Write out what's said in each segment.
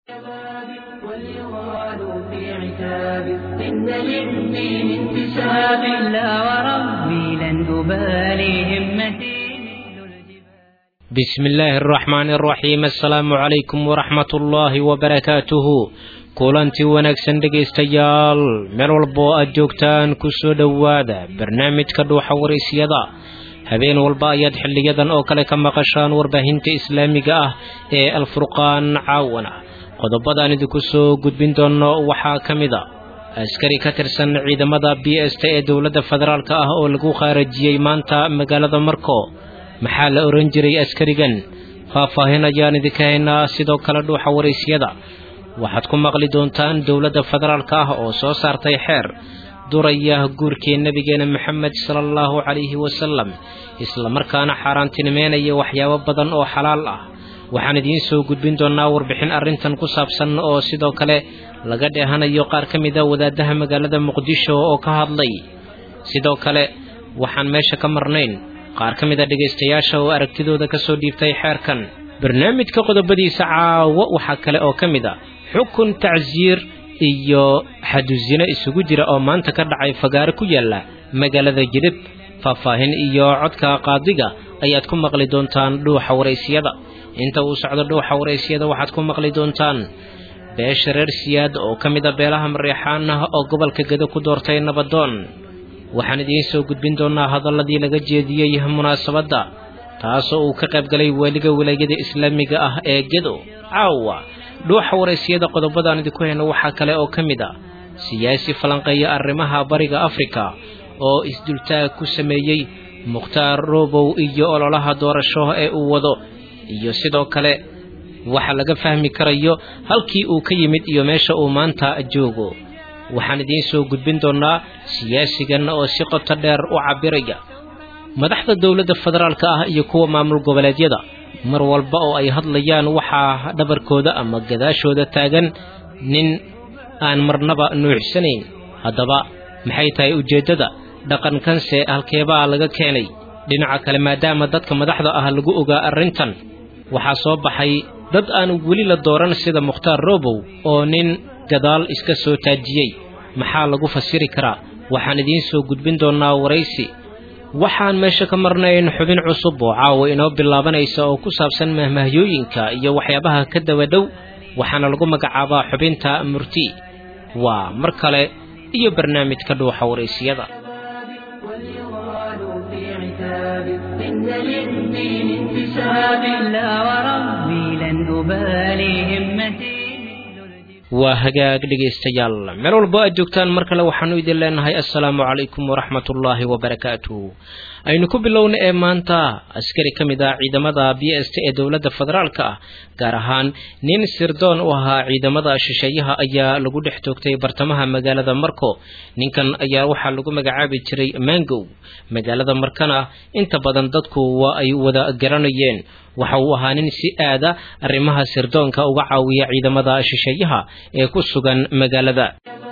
واليغال في عتاب إن للدين انتساب لا وربي لن أبالي همتي مثل الجبال بسم الله الرحمن الرحيم السلام عليكم ورحمة الله وبركاته kulanti wanaagsan dhegaystayaal meel walba oo aad joogtaan ku soo dhowaada barnaamijka dhuuxa waraysyada habeen walba ayaad xiliyadan oo kale ka maqashaan warbaahinta islaamiga ah ee alfurqaan caawana qodobadaan idinku soo gudbin doono waxaa ka mid a askari ka tirsan ciidamada b s t ee dowladda federaalk ah oo lagu khaarajiyey maanta magaalada marko maxaa la ohan jiray askarigan faahfaahin ayaan idinka haynaa sidoo kale dhuuxa waraysyada waxaad ku maqli doontaan dowladda federaalk ah oo soo saartay xeer duraya guurkii nebigeena maxamed sala allahu calayhi wasalam islamarkaana xaaraantinimeynaya waxyaabo badan oo xalaal ah waxaan idiin soo gudbin doonnaa warbixin arrintan ku saabsan oo sidoo kale laga dheehanayo qaar ka mid a wadaadaha magaalada muqdisho oo ka hadlay sidoo kale waxaan meesha ka marnayn qaar ka mid a dhegaystayaasha oo aragtidooda ka soo dhiibtay xeerkan barnaamijka qodobadiisa caawo waxaa kale oo ka mid a xukun tacsiir iyo xadusino isugu jira oo maanta ka dhacay fagaaro ku yaalla magaalada jidhib faahfaahin iyo codka qaadiga ayaad ku maqli doontaan dhuuxa waraysyada inta uu socdo dhuuxa waraysyada waxaad ku maqli doontaan beesha reer siyaad oo ka mid a beelaha mareexaan ah oo gobolka gedo ku doortay nabadoon waxaan idiin soo gudbin doonaa hadalladii laga jeediyey munaasabadda taasoo uu ka qayb galay weliga wilaayada islaamiga ah ee gedo caawa dhuuxa waraysyada qodobadaan idinku hayno waxaa kale oo ka mid a siyaasi falanqeeya arrimaha bariga afrika oo isdultaag ku sameeyey mukhtaar roobow iyo ololaha doorasho ee uu wado iyo sidoo kale waxa laga fahmi karayo halkii uu ka yimid iyo meesha uu maanta joogo waxaan idiin soo gudbin doonnaa siyaasigan oo si qoto dheer u cabbiraya madaxda dowladda federaalka ah iyo kuwa maamul goboleedyada mar walba oo ay hadlayaan waxaa dhabarkooda ama gadaashooda taagan nin aan marnaba nuuxsanayn haddaba maxay tahay ujeeddada dhaqankanse halkeebaa laga keenay dhinaca kale maadaama dadka madaxda ah lagu ogaa arrintan waxaa soo baxay dad aan weli la dooran sida mukhtaar roobow oo nin gadaal iska soo taajiyey maxaa lagu fasiri karaa waxaan idiin soo gudbin doonnaa waraysi waxaan meesha ka marnayn xubin cusub oo caawa inoo bilaabanaysa oo ku saabsan mahmahyooyinka iyo waxyaabaha ka daba dhow waxaana lagu magacaabaa xubinta murti waa mar kale iyo barnaamijka dhuuxa waraysyada واليغال في عتاب إن للدين انتساب لا وربي لن أبالي همتي مثل الجبال waa hagaag dhegaystayaal meel walbo aad joogtaan mar kale waxaanu idin leenahay assalaamu calaykum waraxmatullaahi wabarakaatuh aynu ku bilowna ee maanta askari ka mid ah ciidamada b s t ee dowladda federaalka ah gaar ahaan nin sirdoon u ahaa ciidamada shisheeyaha ayaa lagu dhex toogtay bartamaha magaalada marko ninkan ayaa waxaa lagu magacaabi jiray mangow magaalada markana inta badan dadku waa ay wada garanayeen waxa uu ahaa nin si aada arrimaha sirdoonka uga caawiya ciidamada shisheeyaha ee ku sugan magaalada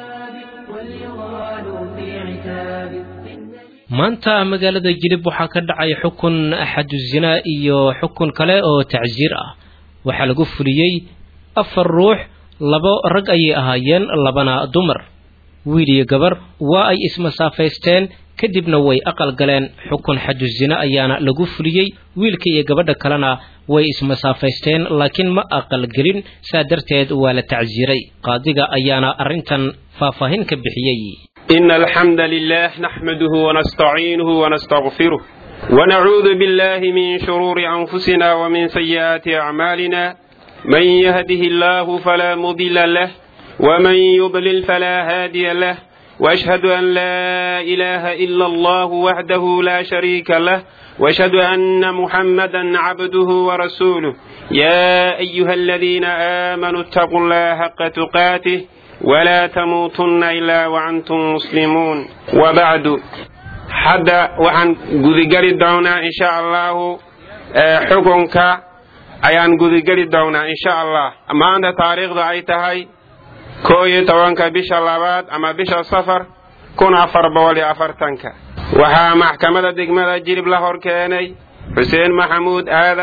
واليغال في عتاب maanta magaalada jilib waxaa ka dhacay xukun xadu zinaa iyo xukun kale oo tacsiir ah waxaa lagu fuliyey afar ruux labo rag ayay ahaayeen labana dumar wiil iyo gabar waa ay ismasaafaysteen kadibna way aqal galeen xukun xadu zina ayaana lagu fuliyey wiilka iyo gabadha kalena way ismasaafaysteen laakiin ma aqalgelin saa darteed waa la tacsiiray qaadiga ayaana arrintan faahfaahin ka bixiyey إن الحمد لله نحمده ونستعينه ونستغفره ونعوذ بالله من شرور أنفسنا ومن سيئات أعمالنا من يهده الله فلا مضل له ومن يضلل فلا هادي له وأشهد أن لا إله إلا الله وحده لا شريك له وأشهد أن محمدا عبده ورسوله يا أيها الذين آمنوا اتقوا الله حق تقاته ولا تموتن إلا وأنتم مسلمون وبعد حدا وعن قذقري دونا إن شاء الله حكمك ayaan gudageli doonaa insha allah maanta taariikhda ay tahay koo iyo tobanka bisha labaad ama bisha safar kun afar boqol iyo afartanka waxaa maxkamada degmada jilib la hor keenay xuseen maxamuud aadan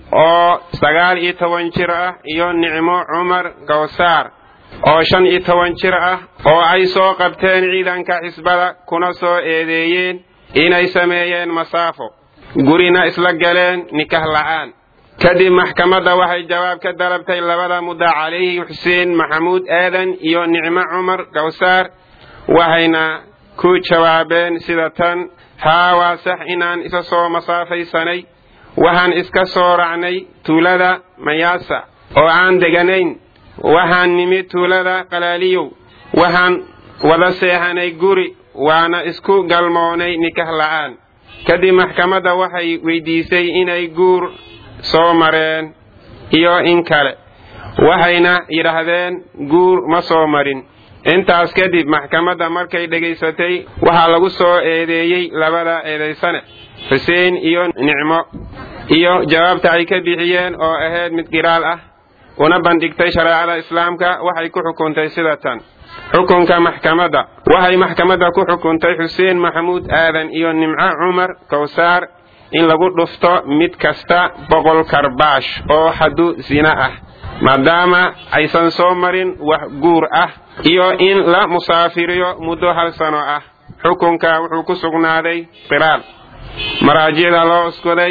oo sagaal iyo toban jir ah iyo nicmo cumar gawsaar oo shan iyo toban jir ah oo ay soo qabteen ciidanka xisbada kuna soo eedeeyeen inay sameeyeen masaafo gurina isla galeen nikah la'aan kadib maxkamadda waxay jawaab ka dalabtay labada mudda calayhi xuseen maxamuud aadan iyo nicmo cumar gawsaar waxayna ku jawaabeen sida tan haa waa sax inaan isa soo masaafaysanay waxaan iska soo racnay tuulada mayaasa oo aan deganayn waxaan nimid tuulada qalaaliyow waxaan wada seexanay guri waana isku galmoonay nikah la'aan kadib maxkamadda waxay weydiisay inay guur soo mareen iyo in kale waxayna yidhaahdeen guur ma soo marin intaas kadib maxkamadda markay dhegaysatay waxaa lagu soo eedeeyey labada eedaysane xuseen iyo nicmo iyo jawaabta ay ka bixiyeen oo ahayd mid qiraal ah una bandhigtay shareecada islaamka waxay ku xukuntay sida tan xukunka maxkamadda waxay maxkamadda ku xukuntay xuseen maxamuud aadan iyo nimco cumar kawsaar in lagu dhufto mid kasta boqol karbaash oo xaddu sina ah maadaama aysan soo marin wax guur ah iyo in la musaafiriyo muddo hal sano ah xukunka wuxuu ku sugnaaday qiraal maraajicda loo uskoday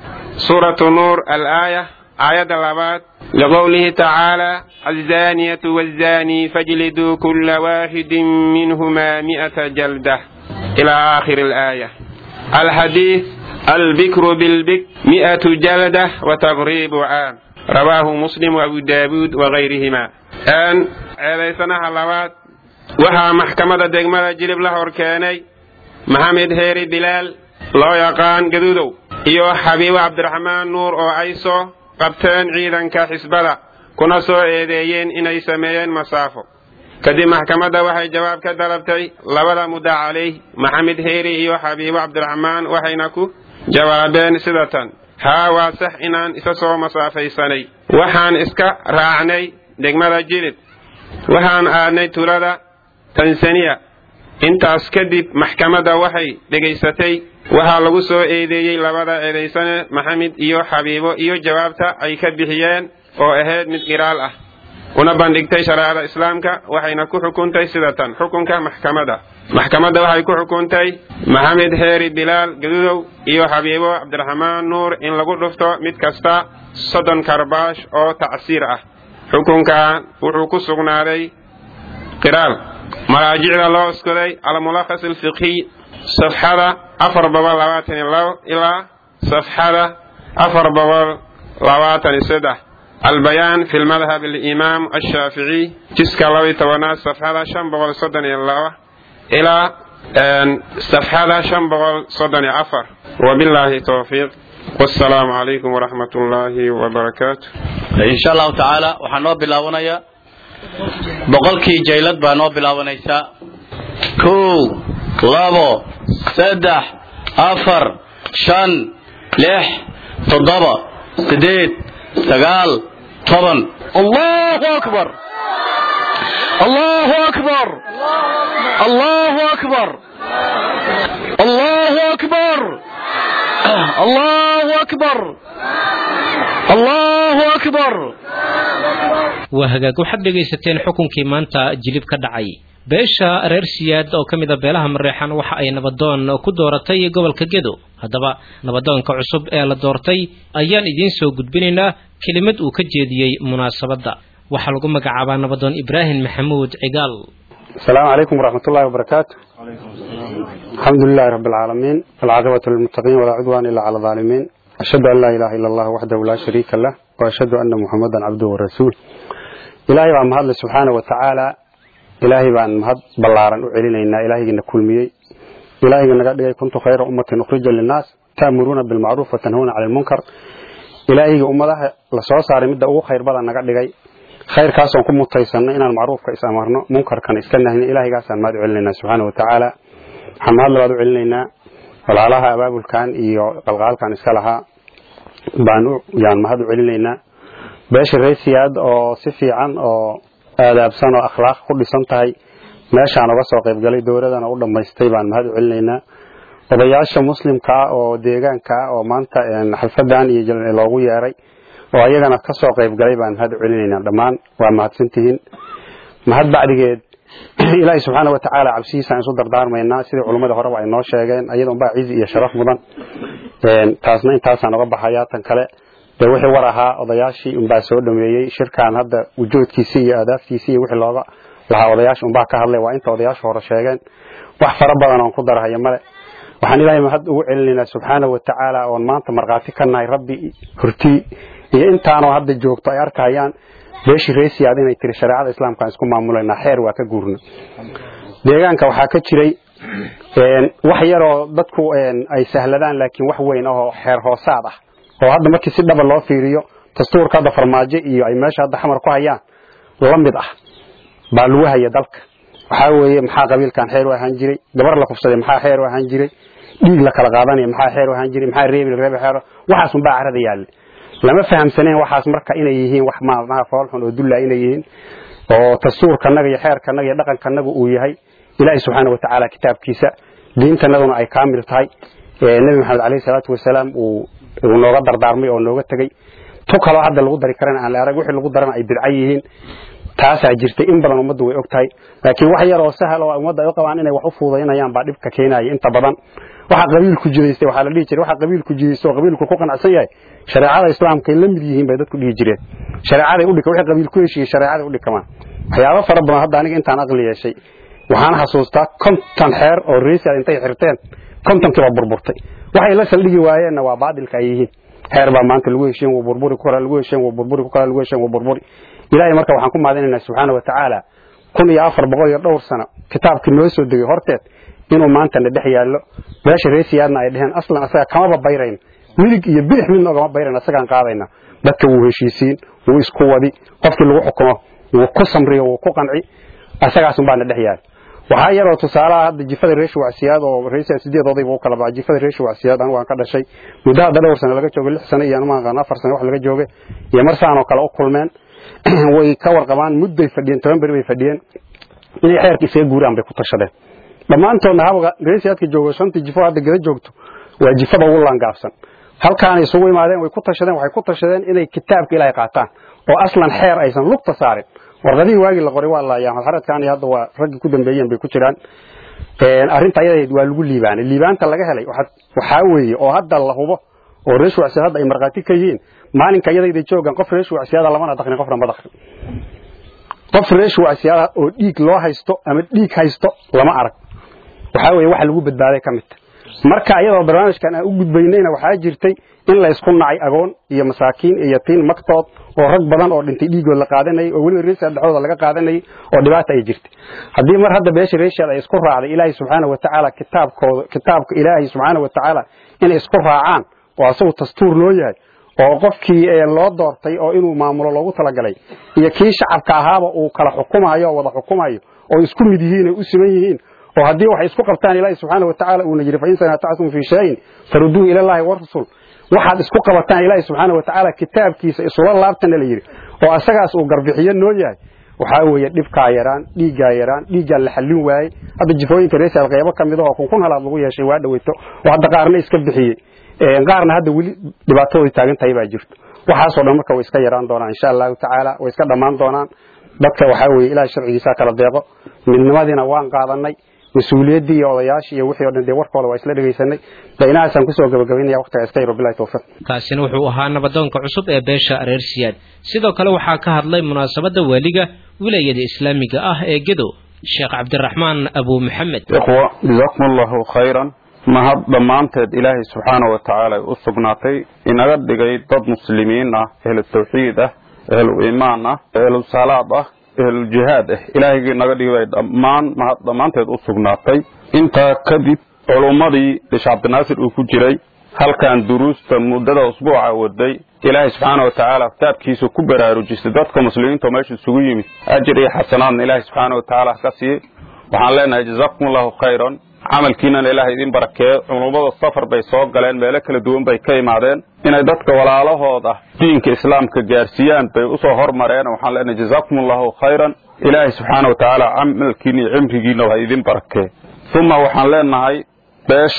suuratu nuur alaaya aayadda labaad liqowlihi tacaala alzaaniyatu waazzaanii fajliduu kulla waaxidin minhumaa mi'ata jalda ilaa aakhiri alaaya alxadiid albikru bilbik mi'atu jalda wa taqriibu caam rawaahu muslim wa abu daawuud wagayrihima n ceedaysanaha labaad waxaa maxkamadda degmada jilib la hor keenay maxamed heeri bilaal loo yaqaan gaduudow iyo xabiibo cabdiraxmaan nuur oo ay soo qabteen ciidanka xisbada kuna soo eedeeyeen inay sameeyeen masaafo kadib maxkamadda waxay jawaab ka dalabtay labada mudda calayh maxamed heeri iyo xabiibo cabdiraxmaan waxayna ku jawaabeen sida tan haa waa sax inaan isa soo masaafaysanay waxaan iska raacnay degmada jilib waxaan aadnay tulada tansaniya intaas kadib maxkamadda waxay dhegaysatay waxaa lagu soo eedeeyey labada eedaysane maxamed iyo xabiibo iyo jawaabta ay ka bixiyeen oo ahayd mid qiraal ah una bandhigtay shareecada islaamka waxayna ku xukuntay sida tan xukunka maxkamadda maxkamadda waxay ku xukuntay maxamed heeri bilaal gadudow iyo xabiibo cabdiraxmaan nuur in lagu dhufto mid kasta soddon karbaash oo tacsiir ah xukunkan wuxuu ku sugnaaday qiraal maraajicda loo uskoday almulakhas alfiqhiy safxada afar boqol labaatan iyo labo ilaa safxada afar boqol labaatan iyo saddex albayaan fi lmadhab alimaam ashaaficiy jiska laba iyo tobanaad safxada shan boqol soddon iyo laba ilaa safxada shan boqol soddon iyo afar wabilaahi towfiiq wasalaamu calaykum waraxmat ullaahi wabarakaatu insha allahu tacaala waxaa noo bilaabanaya boqolkii jaylad baa noo bilaabanaysaa kow labo saddex afar shan lix toddoba siddeed sagaal toban allahu akbar allahu akbar allahu akbar allahu akbar allahu akbar allahu akbar waa hagaag waxaad dhegaysateen xukunkii maanta jilib ka dhacay beesha reer siyaad oo ka mid a beelaha mareexan waxa ay nabadoon ku dooratay gobolka gedo haddaba nabadoonka cusub ee la doortay ayaan idiin soo gudbinaynaa kelimad uu ka jeediyey munaasabadda waxaa lagu magacaabaa nabadoon ibraahim maxamuud cigaal السلام عليكم ورحمة الله وبركاته الحمد لله رب العالمين والعاقبة للمتقين ولا عدوان إلا على الظالمين أشهد أن لا إله إلا الله وحده لا شريك له وأشهد أن محمدا عبده ورسوله إلهي بان مهد سبحانه وتعالى إلهي بان مهد بلارا أعلنينا إلهي نكل ميي إلهي نقد كنت خير أمة أخرجا للناس تأمرون بالمعروف وتنهون عن المنكر إلهي أمة لسوى صار مدة أو خير بدن نقد khayrkaasaan ku mutaysanno inaan macruufka is amarno munkarkan iska nahno ilaahaygaasaan mahad u celinaynaa subxaana wa tacaala waxaan mahad labaad u celinaynaa walaalaha abaabulkan iyo qalqaalkan iska lahaa baan yaan mahad u celinaynaa beesha reesiyaad oo si fiican oo aadaabsan oo akhlaaq ku dhisan tahay meeshaan uga soo qaybgalay dowladana u dhammaystay baan mahad u celinaynaa odayaasha muslimka ah oo deegaanka ah oo maanta xalfadan iyo loogu yeeray oo ayagana ka soo qayb galay baan mahad celinaynaa dhammaan waa mahadsantihiin mahad bacdigeed ilaahay subxaana watacaala cabsihiisaan isu dardaarmaynaa sidii culummada horeba ay noo sheegeen ayada unbaa cizi iyo sharaf mudan taasna intaasaan oga baxayaa tan kale dee wixii war ahaa odayaashii unbaa soo dhameeyey shirkan hadda wujuudkiisii iyo aadaaftiisii iyo wixii looga lahaa odayaasha unbaa ka hadlay waa inta odayaashu hore sheegeen wax fara badan oon ku darahayo male waxaan ilaahay mahad ugu celinaynaa subxaana watacaala oon maanta markhaati ka nahay rabbi hortii iyo intaanoo hadda joogto ay arkahayaan beeshii reesiyaad inay tiri shareecada islaamkaan isku maamulanaa xeer waa ka guurna deegaanka waxaa ka jiray wax yaroo dadku ay sahladaan laakiin wax weyn ahoo xeer hoosaad ah oo hadda markii si dhaba loo fiiriyo dastuurka hadda farmaajo iyo ay meesha hadda xamar ku hayaan la mid ah baa lagu haya dalka waxaa weeye maxaa qabiilkan xeer u ahaan jiray gabar la kufsaday maxaa xeer u ahaan jiray dhiig la kala qaadanaya maxaa xeer u ahaan jiray maxaa reebi reebe xeer waxaas unbaa carada yaalle lama fahamsaneen waxaas marka inay yihiin wax maalmaha foolxun oo dulla inay yihiin oo dastuurkanaga iyo xeerkanaga iyo dhaqankanaga uu yahay ilaahay subxaana watacaala kitaabkiisa diintanaduna ay kaamil tahay nebi maxamed caleyhi salaatu wasalaam uu nooga dardaarmay oo nooga tegey tu kaloo hadda lagu dari karana aan la arag wixii lagu darana ay bidca yihiin taasaa jirtay in badan ummaddu way og tahay laakiin wax yar oo sahal oo ummadda ay u qabaan inay wax u fuudaynayaan baa dhibka keenaya inta badan waxa qabiilku jidaystay waxaa la dhihi jiray waxa qabiilku jidaysto oo qabiilku ku qanacsan yahay shareecada islaamka ay la mid yihiin bay dadku dhihi jireen shareecaday u dhika wixii qabiilku heshiiyey shareecaday u dhikamaan waxyaabo fara badan hadda aniga intaan aqli yeeshay waxaan xasuustaa konton xeer oo reesiad intay xirteen kontonkii baa burburtay waxay la saldhigi waayeenna waa baadilka ay yihiin xeer baa maanta lagu heshiin waa burburi ku kala lagu heshiin waa burburi ku kala lagu heshiin waa burburi ilaahay marka waxaan ku maadinaynaa subxaana watacaala kun iyo afar boqol iyo dhowr sano kitaabkii noo soo degay horteed inuu maantana dhex yaallo meesha reesiyaadna ay dheheen aslan asaga kamaba bayrayn midig iyo bidix midna ogama bayrayn asagaan qaadayna dadka wuu heshiisiin wuu isku wadi qofkii lagu xukumo wuu ku samriyo wuu ku qanci asagaasun baana dhex yaal waxaa yaroo tusaalaha hadda jifada reesha wacsiyaad oo reesiya sideed odayba u kala baxa jifada reesha wacsiyaad anigu aan ka dhashay muddo hadda dhowr sano laga joogay lix sano iyo anuma aqaan afar sano wax laga joogay iyo mar saanoo kale u kulmeen way ka warqabaan mudday fadhiyeen toban beri bay fadhiyeen inay xeerka isaga guuraan bay ku tashadeen dhammaantoodna habga reesiyaadka joogo shantii jifo hadda gada joogto waa jifada ugu laangaabsan halkaanay isugu imaadeen way ku tashadeen waxay ku tashadeen inay kitaabka ilaahay qaataan oo aslan xeer aysan lugta saarin warqadihii waagii la qoray waa laayaan xaradkan iyo hadda waa raggii ku dambeeyeen bay ku jiraan arrinta ayadayd waa lagu liibaanay liibaanta laga helay waxaa weeye oo hadda la hubo oo reesh wacsiyaad hadda ay markhaati ka yihiin maalinka iyadayda joogaan qof reesh wacsiyaada lamana dakrin qofna ma dakrin qof reesh wacsiyaada oo dhiig loo haysto ama dhiig haysto lama arag waxaa weeye waxa lagu badbaaday ka midta marka iyadoo barnaamijkan aan u gudbaynayna waxaa jirtay in la isku nacay agoon iyo masaakiin iyo yatiin magtood oo rag badan oo dhintay dhiigood la qaadanayay oo weliba reesiyaad dhexdooda laga qaadanayay oo dhibaata ay jirtay haddii mar hadda beesha reesiyaad ay isku raacday ilaahay subxaana watacaala kitaabkooda kitaabka ilaahay subxaana watacaala inay isku raacaan oo asagu dastuur loo yahay oo qofkii loo doortay oo inuu maamulo loogu talagalay iyo kii shacabka ahaaba uu kala xukumayo oo wada xukumayo oo isku mid yihiin oo u siman yihiin oo haddii waxay isku qabtaan ilaahi subxaana watacaala uuna yidhi fain sanatactum fii shayin faruduu ila llahi warasul waxaad isku qabataan ilaahi subxaana watacaala kitaabkiisa isula laabtana la yidhi oo asagaas uu garbixiyo noo yahay waxaa weeye dhibkaa yaraan dhiiggaa yaraan dhiiggaa la xallin waayey hadda jifooyinka reesial qaybo ka mid ahoo kun kun halaad lagu yeeshay waa dhaweyto oo hadda qaarna iska bixiyey qaarna hadda weli dhibaatadooda taagan tahay baa jirto waxaasoo dhan marka way iska yaraan doonaan insha allahu tacaala way iska dhammaan doonaan dadka waxaa weeye ilahay sharcigiisa kala deeqo midnimadiina waan qaadanay mas-uuliyaddii iyo odayaashii iyo wixii o dhan dee warkooda waa isla dhegaysanay de inahaasaan kusoo gabagabaynaya waqtiga iska yaro bilahi tawfiiq kaasina wuxuu ahaa nabadoonka cusub ee beesha reer siyaad sidoo kale waxaa ka hadlay munaasabadda waaliga wilaayada islaamiga ah ee gedo sheekh cabdiraxmaan abu maxamed ikhwa jazakum allahu khayran mahad dhammaanteed ilaahay subxaana wa tacaala ay u sugnaatay inaga dhigay dad muslimiin ah ehlu tawxiid ah ehlu iimaan ah ehlu salaad ah ehluljihaad ah ilaahygii naga dhigay dhammaan mahad dhammaanteed u sugnaatay intaa kadib culummadii sheekh cabdinaasir uu ku jiray halkan duruusta muddada usbuuca waday ilaahay subxaana wa tacaala kitaabkiisa ku baraarujisay dadka muslimiinta meesha isugu yimid ajir iyo xasanaadna ilaahay subxaana wa tacaala ka siiyey waxaan leenahay jazakum allahu khayran camalkiinana ilaahay idin barakeeyo culummada safar bay soo galeen meelo kala duwan bay ka imaadeen inay dadka walaalahooda diinka islaamka gaarsiiyaan bay usoo hormareen waxaan leenahay jazakum allahu khayran ilaahay subxaana wa tacaala camalkiina iyo cimrigiina waa idin barakee uma waxaan leenahay beesha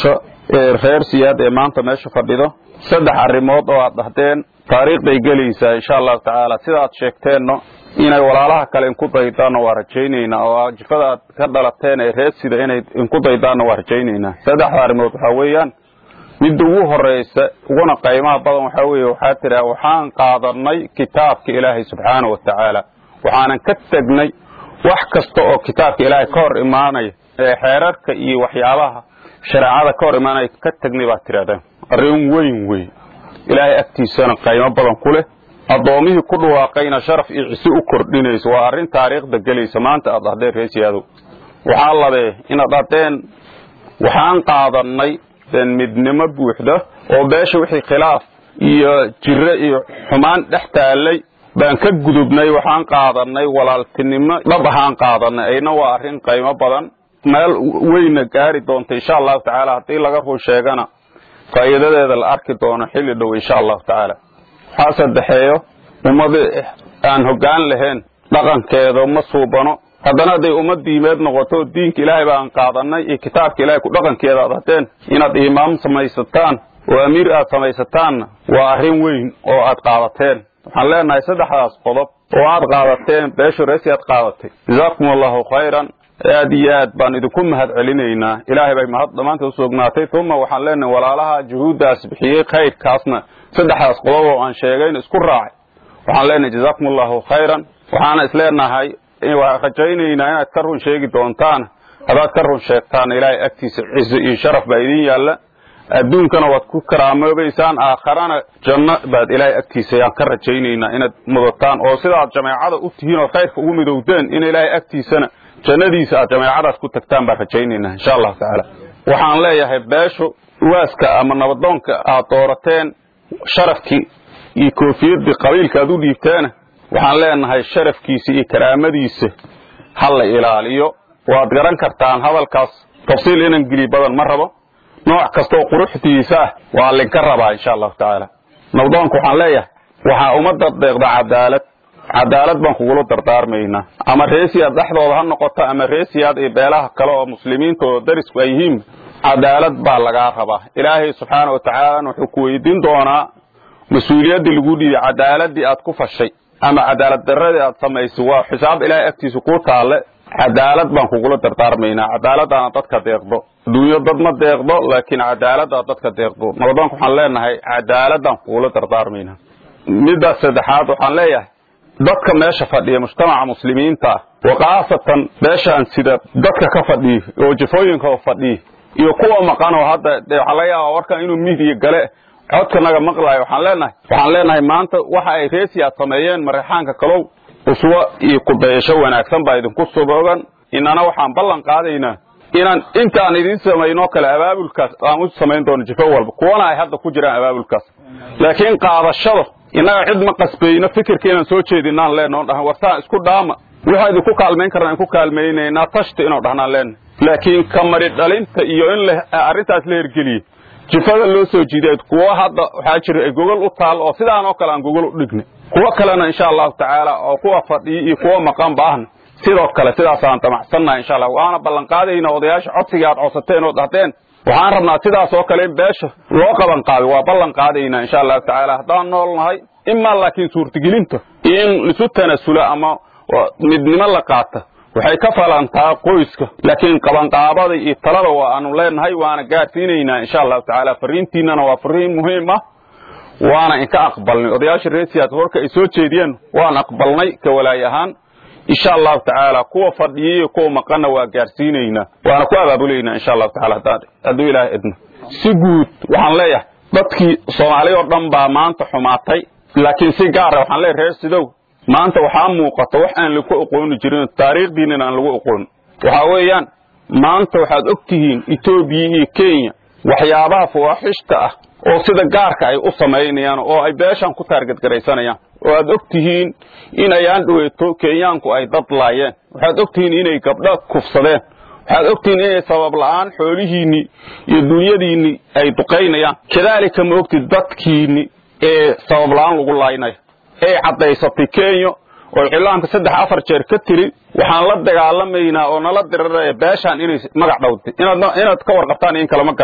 ee reer siyaad ee maanta meesha fadhido saddex arrimood oo aad dhahdeen taariikhday gelaysaa insha allahu tacaala sida aad sheegteenno inay walaalaha kale inku daydaanna waa rajaynaynaa oo jifada aad ka dhalateen ee reer sida inay inku daydaanna waa rajaynaynaa saddexda arrimood waxaa weeyaan midda ugu horraysa uguna qaymaha badan waxaa weeye waxaa tidhaha waxaan qaadanay kitaabka ilaahay subxaana wa tacaala waxaanan ka tegnay wax kasta oo kitaabka ilaahay ka hor imaanaya ee xeerarka iyo waxyaabaha shareecada ka hor imaanaya ka tegnay baad tidhahdeen arrin weyn wey ilaahay agtiisana qaymo badan ku leh addoomihii ku dhawaaqayna sharaf iyo cise u kordhinayso waa arrin taariikhda gelaysa maanta aad dhahdeen reesiyaadow waxaa labee inaad dhahdeen waxaan qaadannay midnimo buuxda oo beesha wixii khilaaf iyo jiro iyo xumaan dhex taallay baan ka gudubnay waxaan qaadannay walaaltinimo dhab ahaan qaadannay ayna waa arrin qaymo badan meel weyna gaari doonta insha allahu tacaala haddii laga run sheegana faa'iidadeeda la arki doono xilli dhow insha allahu tacaala waxaa saddexeeyo ummad aan hoggaan lahayn dhaqankeeda ma suubano haddana hadday ummad diimeed noqoto diinka ilaahay baan qaadannay iyo kitaabka ilahay ku dhaqankeeda aad hateen inaad imaam samaysataan oo amiir aad samaysataanna waa arrin weyn oo aad qaadateen waxaan leenahay saddexdaas qodob oo aad qaadateen beesha reesi aad qaadatay jazaakum allahu khayran aad iyo aad baan idinku mahad celinaynaa ilaahay bay mahad dhammaanta u sugnaatay uma waxaan leenahay walaalaha juhuuddaas bixiyey khayrkaasna saddexdaas qodob oo aan sheegayn isku raacay waxaan leenahay jazaakum allahu khayran waxaana isleenahay waan rajaynaynaa inaad ka run sheegi doontaan haddaad ka run sheegtaan ilaahay agtiisa ciso iyo sharaf baa idin yaalla adduunkana waad ku karaamoobaysaan aakharana janno baad ilaahay agtiisa ayaan ka rajaynaynaa inaad mudataan oo sidaad jameecada u tihiin oo khayrka ugu midowdeen in ilaahay agtiisana jannadiisa aad jameecadaas ku tagtaan baan rajaynaynaa insha allahu tacaala waxaan leeyahay beeshu waaska ama nabadoonka aad doorateen sharafkii iyo koofiyaddii qabiilka aad u dhiibteena waxaan leenahay sharafkiisa iyo karaamadiisa ha la ilaaliyo waad garan kartaan hadalkaas tafsiil inan geli badan ma rabo nooc kastaoo quruxdiisa ah waa linka rabaa insha allahu tacaala nabdoonka waxaan leeyahay waxaa ummadda deeqda cadaalad cadaalad baan kugula dardaarmaynaa ama reesiyaad dhexdooda ha noqoto ama reesiyaad iyo beelaha kale oo muslimiinta oo darisku ay yihiin cadaalad baa lagaa rabaa ilaahay subxaana wa tacaalana wuxuu ku weydiin doonaa mas-uuliyaddii lagu dhiibay cadaaladii aad ku fashay ama cadaalad daradii aad samaysay waa xisaab ilaahay agtiisa kuu taalle cadaalad baan kugula dardaarmaynaa cadaaladaana dadka deeqdo adduunyo dad ma deeqdo laakiin cadaaladaad dadka deeqdo nabadoonka waxaan leenahay cadaaladaan kugula dardaarmaynaa middaas saddexaad waxaan leeyahay dadka meesha fadhiya mujtamaca muslimiinta ah wa khaasatan beeshaan sida dadka ka fadhiya oo jafooyinka fadhiya iyo kuwa maqan oo hadda waxaa laga yaabaa warkan inuu midiya gale codkanaga maqlaayo waxaan leenahay waxaan leenahay maanta waxa ay reesiyaad sameeyeen mareexaanka kalow uswo iyo kudayasho wanaagsan baa idinku suboogan inana waxaan ballan qaadaynaa inaan intaan idiin samaynoo kale abaabulkaas aan u samayn doono jifo walba kuwana ay hadda ku jiraan abaabulkaas laakiin qaadashada innaga cid ma qasbayno fikirka inaan soo jeedinaan leenoo dhahan warsaan isku dhaama waxaa idinku kaalmayn karnaa inku kaalmaynaynaa tashta inuu dhahnaan leenahay laakiin ka mari dhalinta iyo in arrintaas la hergeliye jifada loo soo jiiday kuwo hadda waxaa jira ay gogol u taal oo sidaan oo kale aan gogol u dhignay kuwo kalena insha allahu tacaala oo kuwa fadhiya iyo kuwo maqanba ahna sidoo kale sidaasaan damacsannahay insha allah waana ballanqaadayna odayaasha codsiga aad codsateen oo dhahdeen waxaan rabnaa sidaas oo kale in beesha loo qaban qaaday waa ballan qaadaynaa insha allahu tacaala haddaan nool nahay imaa laakiin suurtagelinta iyo in isu tanasula ama midnimo la qaata waxay ka falantaa qoyska laakiin qabanqaabada iyo talada waa aanu leenahay waana gaadhsiinaynaa insha allahu tacaala fariintiinana waa fariin muhiim ah waana inka aqbalnay odayaasha reesiyaad warka ay soo jeediyeen waan aqbalnay ka walaay ahaan insha allahu tacaala kuwa fadhiyay iyo kuwa maqanna waa gaadhsiinaynaa waana ku abaabulaynaa insha allahu tacaala hadduu ilaahay idno si guud waxaan leeyahay dadkii soomaali oo dhan baa maanta xumaatay laakiin si gaara waxaan leeyahay reer sidow maanta waxaa muuqata wax aan lagu oqooni jirin taariikhdiinana aan lagu oqoon waxaa weeyaan maanta waxaad og tihiin etoobiya iyo kenya waxyaabaha fawaaxishta ah oo sida gaarka ay u samaynayaan oo ay beeshan ku taargadgaraysanayaan oo aad og tihiin in ayaan dhoweeto kenyaanku ay dad laayeen waxaad og tihiin inay gabdho kufsadeen waxaad og tihiin inay sabab la'aan xoolihiinnii iyo dunyadiinnii ay duqaynayaan kadaalika ma ogtid dadkiinni ee sabab la'aan lagu laaynayo ee caddaysatay kenya oo cilaanka saddex afar jeer ka tiri waxaan la dagaalamaynaa oo nala diraraya beeshaan inay magac dhowtay inaad inaad ka warqabtaan in kalama garanayo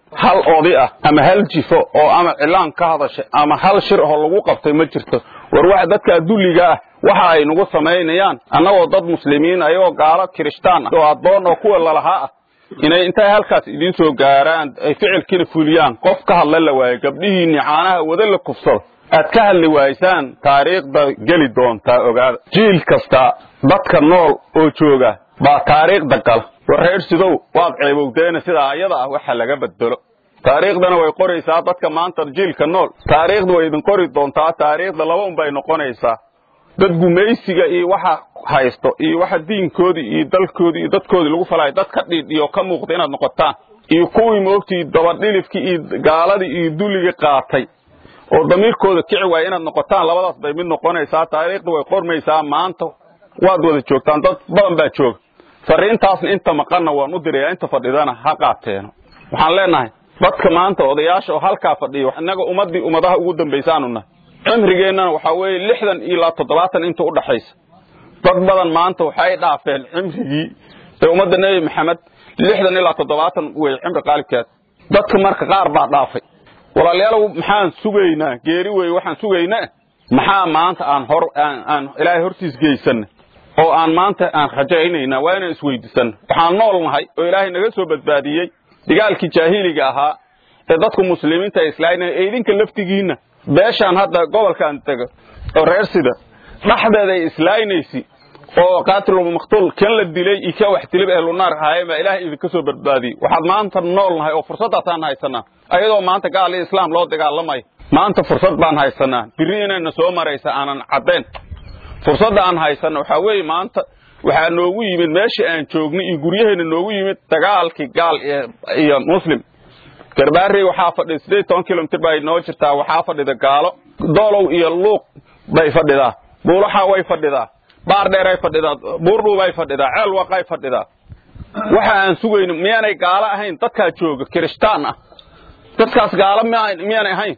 hal oday ah ama hal jifo oo ama cilaan ka hadashay ama hal shir oo lagu qabtay ma jirto war waxa dadka dulliga ah waxa ay nagu samaynayaan annagoo dad muslimiin ayagoo gaalo kirishtaan ah oo addoon oo kuwa lalahaa ah inay intay halkaas idiin soo gaaraan ay ficilkiina fuliyaan qof ka hadla la waayo gabdhihiinni caanaha wada la kufsado aad ka hadli waaysaan taariikhda geli doontaa ogaada jiil kasta dadka nool oo jooga baa taariikhda gala war reer sidow waad ceebowdeena sidaa ayada ah waxa laga bedelo taariikhdana way qoraysaa dadka maanta jiilka nool taariikhda way idin qori doontaa taariikhda laba un bay noqonaysaa dad gumaysiga iyo waxa haysto iyo waxa diinkoodii iyo dalkoodii iyo dadkoodii lagu falayo dad ka dhiidhiyo ka muuqda inaad noqotaan iyo kuwii moogtii dabadhilifkii iyo gaaladii iyo dulligii qaatay oo damiirkooda kici waaya inaad noqotaan labadaas bay mid noqonaysaa taariikhda way qormaysaa maanta waad wada joogtaan dad badan baa jooga fariintaasna inta maqanna waan u dirayaa inta fadhidana ha qaateeno waxaan leenahay dadka maanta odayaasha oo halkaa fadhiyo innaga ummaddii ummadaha ugu dambaysaanu nahay cimrigeennana waxaa weeye lixdan ilaa toddobaatan inta u dhaxaysa dad badan maanta waxay dhaafeen cimrigii ee ummadda nebi maxamed lixdan ilaa toddobaatan wey cimri qaalibkeed dadka marka qaar baa dhaafay walaalayaalow maxaan sugaynaa geeri wey waxaan sugaynaa maxaa maanta aan hor aan ilaahay hortiis geysanna oo aan maanta aan rajaynaynaa waa inaan isweydiisanno waxaan nool nahay oo ilaahay naga soo badbaadiyey dagaalkii jaahiliga ahaa ee dadku muslimiinta ay islaaynayan ee idinka laftigiinna beeshaan hadda gobolkaan tego oo reer sida dhexdeeda ay islaynaysi oo qaatilul maqtuul kan la dilay iyo ka wax dilay ahlu naar ahaayeen baa ilaahay idinka soo badbaadiyey waxaad maanta nool nahay oo fursaddaasaan haysanaa ayadoo maanta gaal iyo islaam loo dagaalamayo maanta fursad baan haysanaa birri inayna soo maraysa aanan caddayn fursadda aan haysanno waxaa weeye maanta waxaa noogu yimid meeshii aan joognay iyo guryaheenna noogu yimid dagaalkii gaal iyo muslim garbaarey waxaa fadhida siddeed toban kilomitr bay noo jirtaa waxaa fadhida gaalo doolow iyo luuq bay fadhidaa buulaxa way fadhidaa baar dheeray fadhidaa buurdhuubay fadhidaa ceelwaqay fadhidaa waxa aan sugayno miyaanay gaalo ahayn dadkaa jooga kirishtaan ah dadkaas gaalo miyaanay ahayn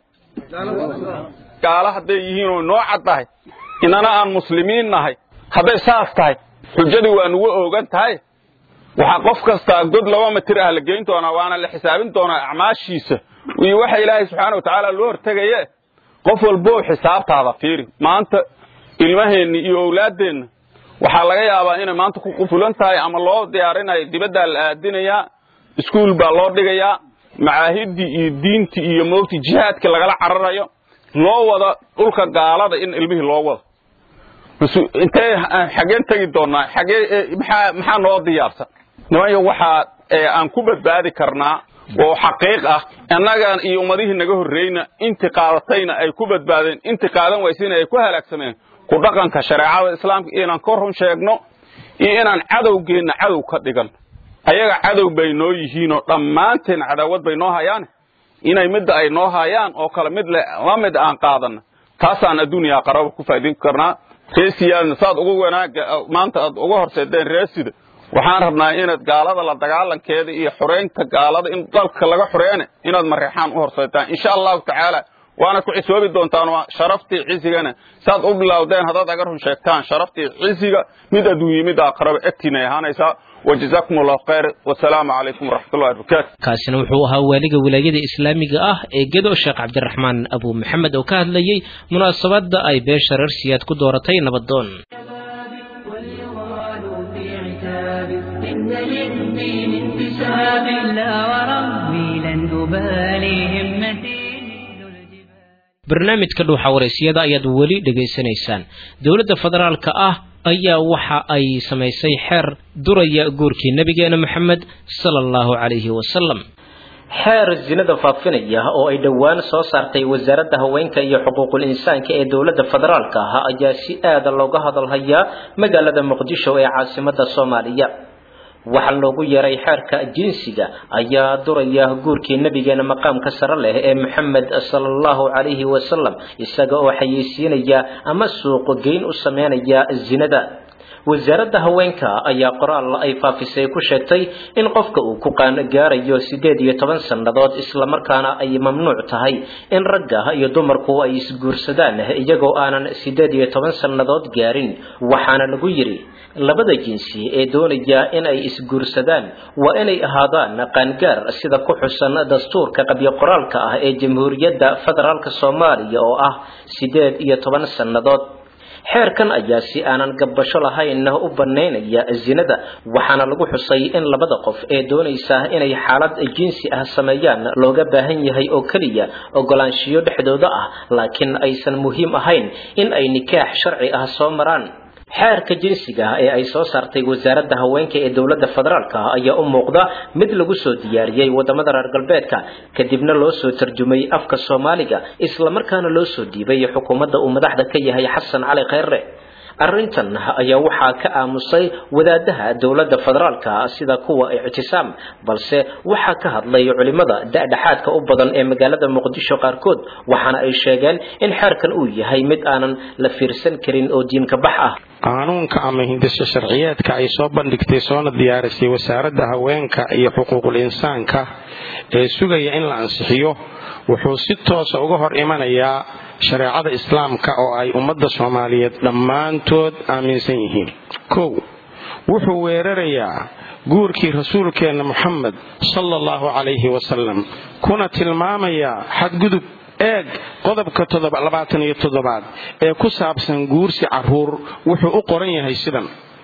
gaalo hadday yihiin oo noo cad tahay inana aan muslimiin nahay hadday saas tahay xujadii waa nugu oogan tahay waxaa qof kastaa god laba mitir ah la geyn doonaa waana la xisaabin doonaa acmaashiisa iyo waxa ilaahay subxaana wa tacaala loo hortegaye qof walboo xisaabtaada fiiri maanta ilmaheenni iyo owlaaddeenna waxaa laga yaabaa inay maanta ku qufulan tahay ama loo diyaarinayo dibaddaa la aadinayaa iskuul baa loo dhigayaa macaahiddii iyo diintii iyo moogtii jihaadkii lagala cararayo loo wada dhulka gaalada in ilmihii loo wado intee xaggeen tegi doonaa xaggee maxaa maxaa noo diyaarsan nimanyo waxaa aan ku badbaadi karnaa oo xaqiiq ah annagan iyo ummadihii naga horreyna intii qaadatayna ay ku badbaadeen intii qaadan waysayna ay ku halaagsameen ku dhaqanka shareecada islaamka inaan ka run sheegno iyo inaan cadowgeenna cadow ka dhigan ayaga cadow bay noo yihiinoo dhammaanteen cadaawad bay noo hayaan inay midda ay noo hayaan oo kale mid la mid aan qaadanno taasaan adduuniya qaraba ku faa'idayn karnaa reesiyaadna saad ugu wanaaga maanta aad uga horseedeen reesida waxaan rabnaa inaad gaalada la dagaalankeeda iyo xoreynta gaalada in dalka laga xoreene inaad mareexaan u horseedtaan insha allahu tacaala waana ku cisoobi doontaan sharaftii cisigana saad u bilowdeen haddaad aga run sheegtaan sharaftii cisiga mid adduunye mid aqraba egtiinay ahaanaysaa وجزاكم الله خير والسلام عليكم ورحمة الله وبركاته kaasina wuxuu ahaa waaliga wilaayada islaamiga ah ee gedo sheekh cabdiraxmaan abu maxamed oo ka hadlayey munaasabadda ay beesha reer siyaad ku dooratay nabadoon واليغال في عتاب إن للدين انتساب لا وربي لن أبالي همتي مثل الجبال barnaamijka dhuuxa wareysiyada ayaad weli dhegaysanaysaan dowladda federaalka ah ayaa waxa ay samaysay xeer duraya guurkii nebigeena moxamed sala allahu calayhi wasalam xeer zinada faafinaya oo ay dhowaan soo saartay wasaaradda haweenka iyo xuquuqul insaanka ee dowladda federaalka ah ayaa si aada looga hadalhayaa magaalada muqdisho ee caasimadda soomaaliya waxaa loogu yeeray xeerka jinsiga ayaa duraya guurkii nebigeena maqaamka sare leh ee moxamed sala allahu calayhi wasalam isaga oo xayeysiinaya ama suuqo geyn u sameynaya zinada wasaaradda haweenka ayaa qoraal ay faafisay ku sheegtay in qofka uu ku qaangaarayo siddeed iyo toban sannadood islamarkaana ay mamnuuc tahay in ragga iyo dumarku ay isguursadaan iyagoo aanan siddeed iyo toban sannadood gaarin waxaana lagu yidhi labada jinsi ee doonaya in ay isguursadaan waa inay ahaadaan qaangaar sida ku xusan dastuurka qabyo qoraalka ah ee jamhuuriyadda federaalka soomaaliya oo ah siddeed iyo toban sannadood xeerkan ayaa si aanan gabbasho lahayn u bannaynaya zinada waxaana lagu xusay in labada qof ee doonaysa inay xaalad jinsi ah sameeyaan looga baahan yahay oo keliya ogolaanshiyo dhexdooda ah laakiin aysan muhiim ahayn in ay nikaax sharci ah soo maraan xeerka jinsiga ee ay soo saartay wasaaradda haweenka ee dowladda federaalka ayaa u muuqda mid lagu soo diyaariyey wadamada reer galbeedka kadibna loo soo tarjumay afka soomaaliga islamarkaana loo soo dhiibay xukuumadda uu madaxda ka yahay xasan cali kheyre arrintan ayaa waxaa ka aamusay wadaadaha dowladda federaalka sida kuwa ictisaam balse waxaa ka hadlay culimada da-dhexaadka u badan ee magaalada muqdisho qaarkood waxaana ay sheegeen in xeerkan uu yahay mid aanan la fiirsan karin oo diinka bax ah qaanuunka ama hindisho sharciyeedka ay soo bandhigtay soona diyaarisay wasaaradda haweenka iyo xuquuqul insaanka ee sugaya in la ansixiyo wuxuu si toosa uga hor imanayaa shareecada islaamka oo ay ummadda soomaaliyeed dhammaantood aaminsan yihiin kow wuxuu weerarayaa guurkii rasuulkeenna moxamed sala allahu calayhi wasalam kuna tilmaamayaa xadgudub eeg qodobka labaatan iyo toddobaad ee ku saabsan guursi carruur wuxuu u qoran yahay sidan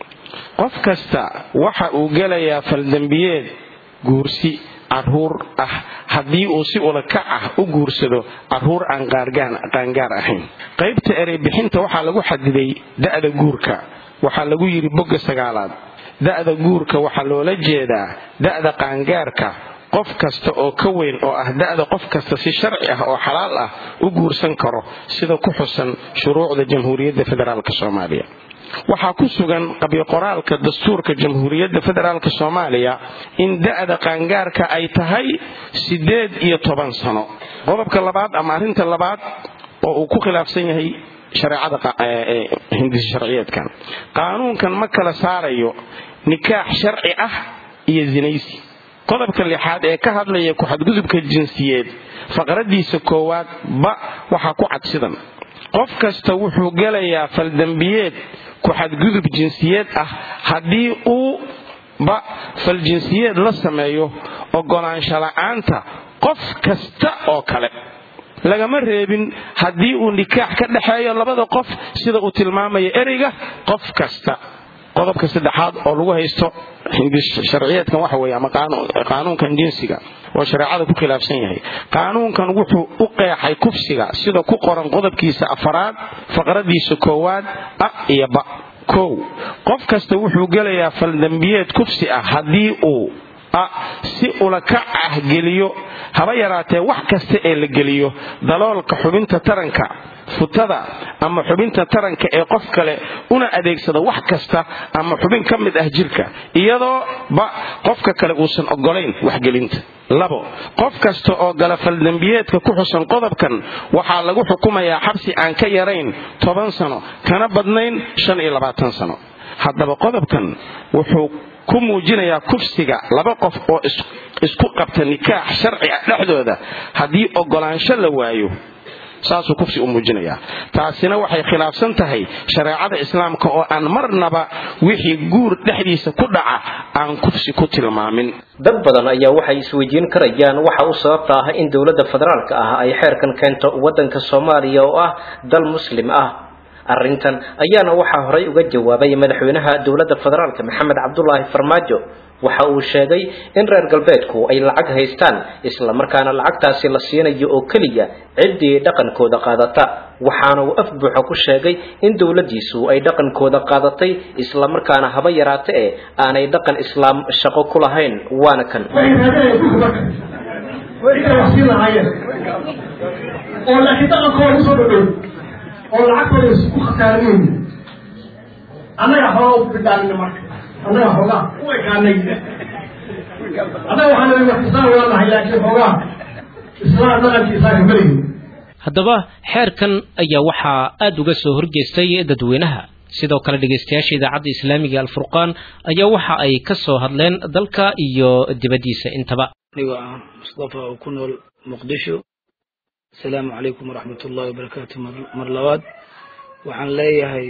qof kasta waxa uu gelayaa faldembiyeed guursi carruur ah haddii uu si ulakac ah u guursado carruur aan qaangaar ahayn qaybta ereybixinta waxaa lagu xadiday da'da guurka waxaa lagu yidhi bogga sagaalaad da'da guurka waxaa loola jeedaa da'da qaangaarka qof kasta oo ka weyn oo ah da'da qof kasta si sharci ah oo xalaal ah u guursan karo sida ku xusan shuruucda jamhuuriyadda federaalk soomaaliya waxaa ku sugan qabyoqoraalka dastuurka jamhuuriyadda federaalk soomaaliya in da'da qaangaarka ay tahay siddeed iyo toban sano qodobka labaad ama arrinta labaad oo uu ku khilaafsan yahay shareecada hindisi sharciyeedkan qaanuunkan ma kala saarayo nikaax sharci ah iyo zinaysi qodobka lixaad ee ka hadlaya ku-xadgudubka jinsiyeed faqradiisa koowaad ba waxaa ku cad sidan qof kasta wuxuu gelayaa faldembiyeed ku-xadgudub jinsiyeed ah haddii uu ba faljinsiyeed la sameeyo ogolaansho la'aanta qof kasta oo kale lagama reebin haddii uu nikaax ka dhexeeyo labada qof sida uu tilmaamayo ereyga qof kasta qodobka saddexaad oo lagu haysto sharciyeedkan waxa weeye ama qaanuunkan jinsiga oo shareecada ku khilaafsan yahay qaanuunkan wuxuu u qeexay kufsiga sida ku qoran qodobkiisa afaraad faqradiisa koowaad a iyo ba kow qof kasta wuxuu gelayaa faldembiyeed kufsi ah haddii uu a si ulakac ah geliyo haba yaraatee wax kasta ee la geliyo daloolka xubinta taranka futada ama xubinta taranka ee qof kale una adeegsada wax kasta ama xubin ka mid ah jirka iyadoo ba qofka kale uusan ogolayn waxgelinta labo qof kasta oo gala faldembiyeedka ku xusan qodobkan waxaa lagu xukumayaa xabsi aan ka yarayn toban sano kana badnayn shan iyo labaatan sano haddaba qodobkan wuxuu ku muujinayaa kufsiga laba qof oo isku qabta nikaax sharci ah dhexdooda haddii ogolaansho la waayo saasuu kufsi u muujinayaa taasina waxay khilaafsan tahay shareecada islaamka oo aan marnaba wixii guur dhexdiisa ku dhaca aan kufsi ku tilmaamin dad badan ayaa waxay isweydiin karayaan waxa u sababta ah in dowladda federaalka ah ay xeerkan keento waddanka soomaaliya oo ah dal muslim ah arrintan ayaana waxaa horay uga jawaabay madaxweynaha dowladda federaalka maxamed cabdulaahi farmaajo waxa uu sheegay in reer galbeedku ay lacag haystaan islamarkaana lacagtaasi la siinayo oo keliya ciddii dhaqankooda qaadata waxaana uu af buuxa ku sheegay in dowladdiisu ay dhaqankooda qaadatay islamarkaana haba yaraate ee aanay dhaqan islaam shaqo ku lahayn waana kan oo laakiin dhaqankooda usoo dhadhow oo lacagtooda isku khasaarinayn annaga xoogaa u bidhaanina marka annaga xoogaa u ekaanay annaga waxaan leeyahay wax islaan waa nahay laakiin xoogaa islaan dhaqankii islaamka maleyin haddaba xeerkan ayaa waxaa aada uga soo horjeestay dadweynaha sidoo kale dhegeystayaasha idaacadda islaamiga alfurqaan ayaa waxa ay ka soo hadleen dalka iyo dibaddiisa intaba anigoo ah mustafa oo ku nool muqdisho asalaamu calaykum waraxmat ullahi wabarakaatu mar labaad waxaan leeyahay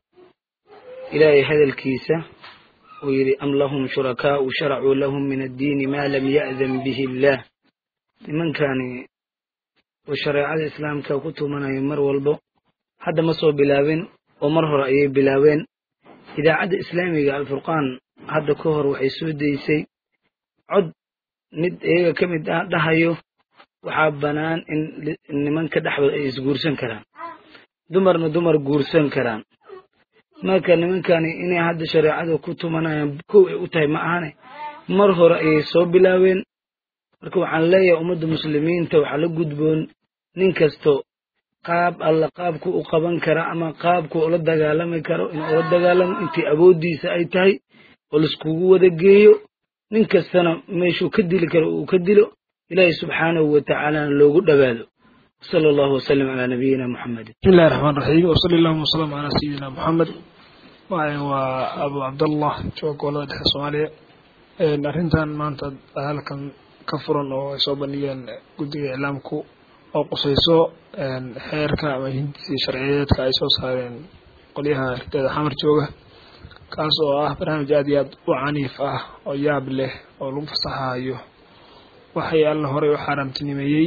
ilaahay hadalkiisa uu yidhi am lahum shurakaau sharacuu lahum min addiini maa lam ya'dan bihi illaah nimankani oo shareecada islaamka ku tumanaya mar walbo hadda ma soo bilaabin oo mar hore ayay bilaabeen idaacadda islaamiga alfurqaan hadda ka hor waxay soo daysay cod mid iyaga ka mid ah dhahayo waxaa bannaan in nimanka dhexdooda ay isguursan karaan dumarna dumar guursan karaan marka nimankani inay hadda shareecada ku tumanayaan kow ay u tahay ma ahane mar hore ayay soo bilaabeen marka waxaan leeyahay ummadda muslimiinta waxaa la gudboon nin kasto qaab alla qaabku u qaban kara ama qaabku ula dagaalami karo in ula dagaalamo intii awooddiisa ay tahay oo laiskugu wada geeyo nin kastana meeshuu ka dili karo uu ka dilo ilaahay subxaanahu wa tacaalana loogu dhowaado sala allahu wasalam calaa nabiyina muxamedin بسم الله الرحمن الرحيم وصلى الله وسلم على سيدنا محمد waxaan waa abu cabdallah jooga gobolada dhexe soomaaliya arrintan maanta halkan ka furan oo ay soo bandhigeen guddiga iclaamku oo qusayso xeerka ama hindisii sharciyeedka ay soo saareen qolyaha ardada xamar jooga kaas oo ah barnaamij aad iyo aad u caniif ah oo yaab leh oo lagu fasaxayo waxay alla horey u xaaraamtinimeeyey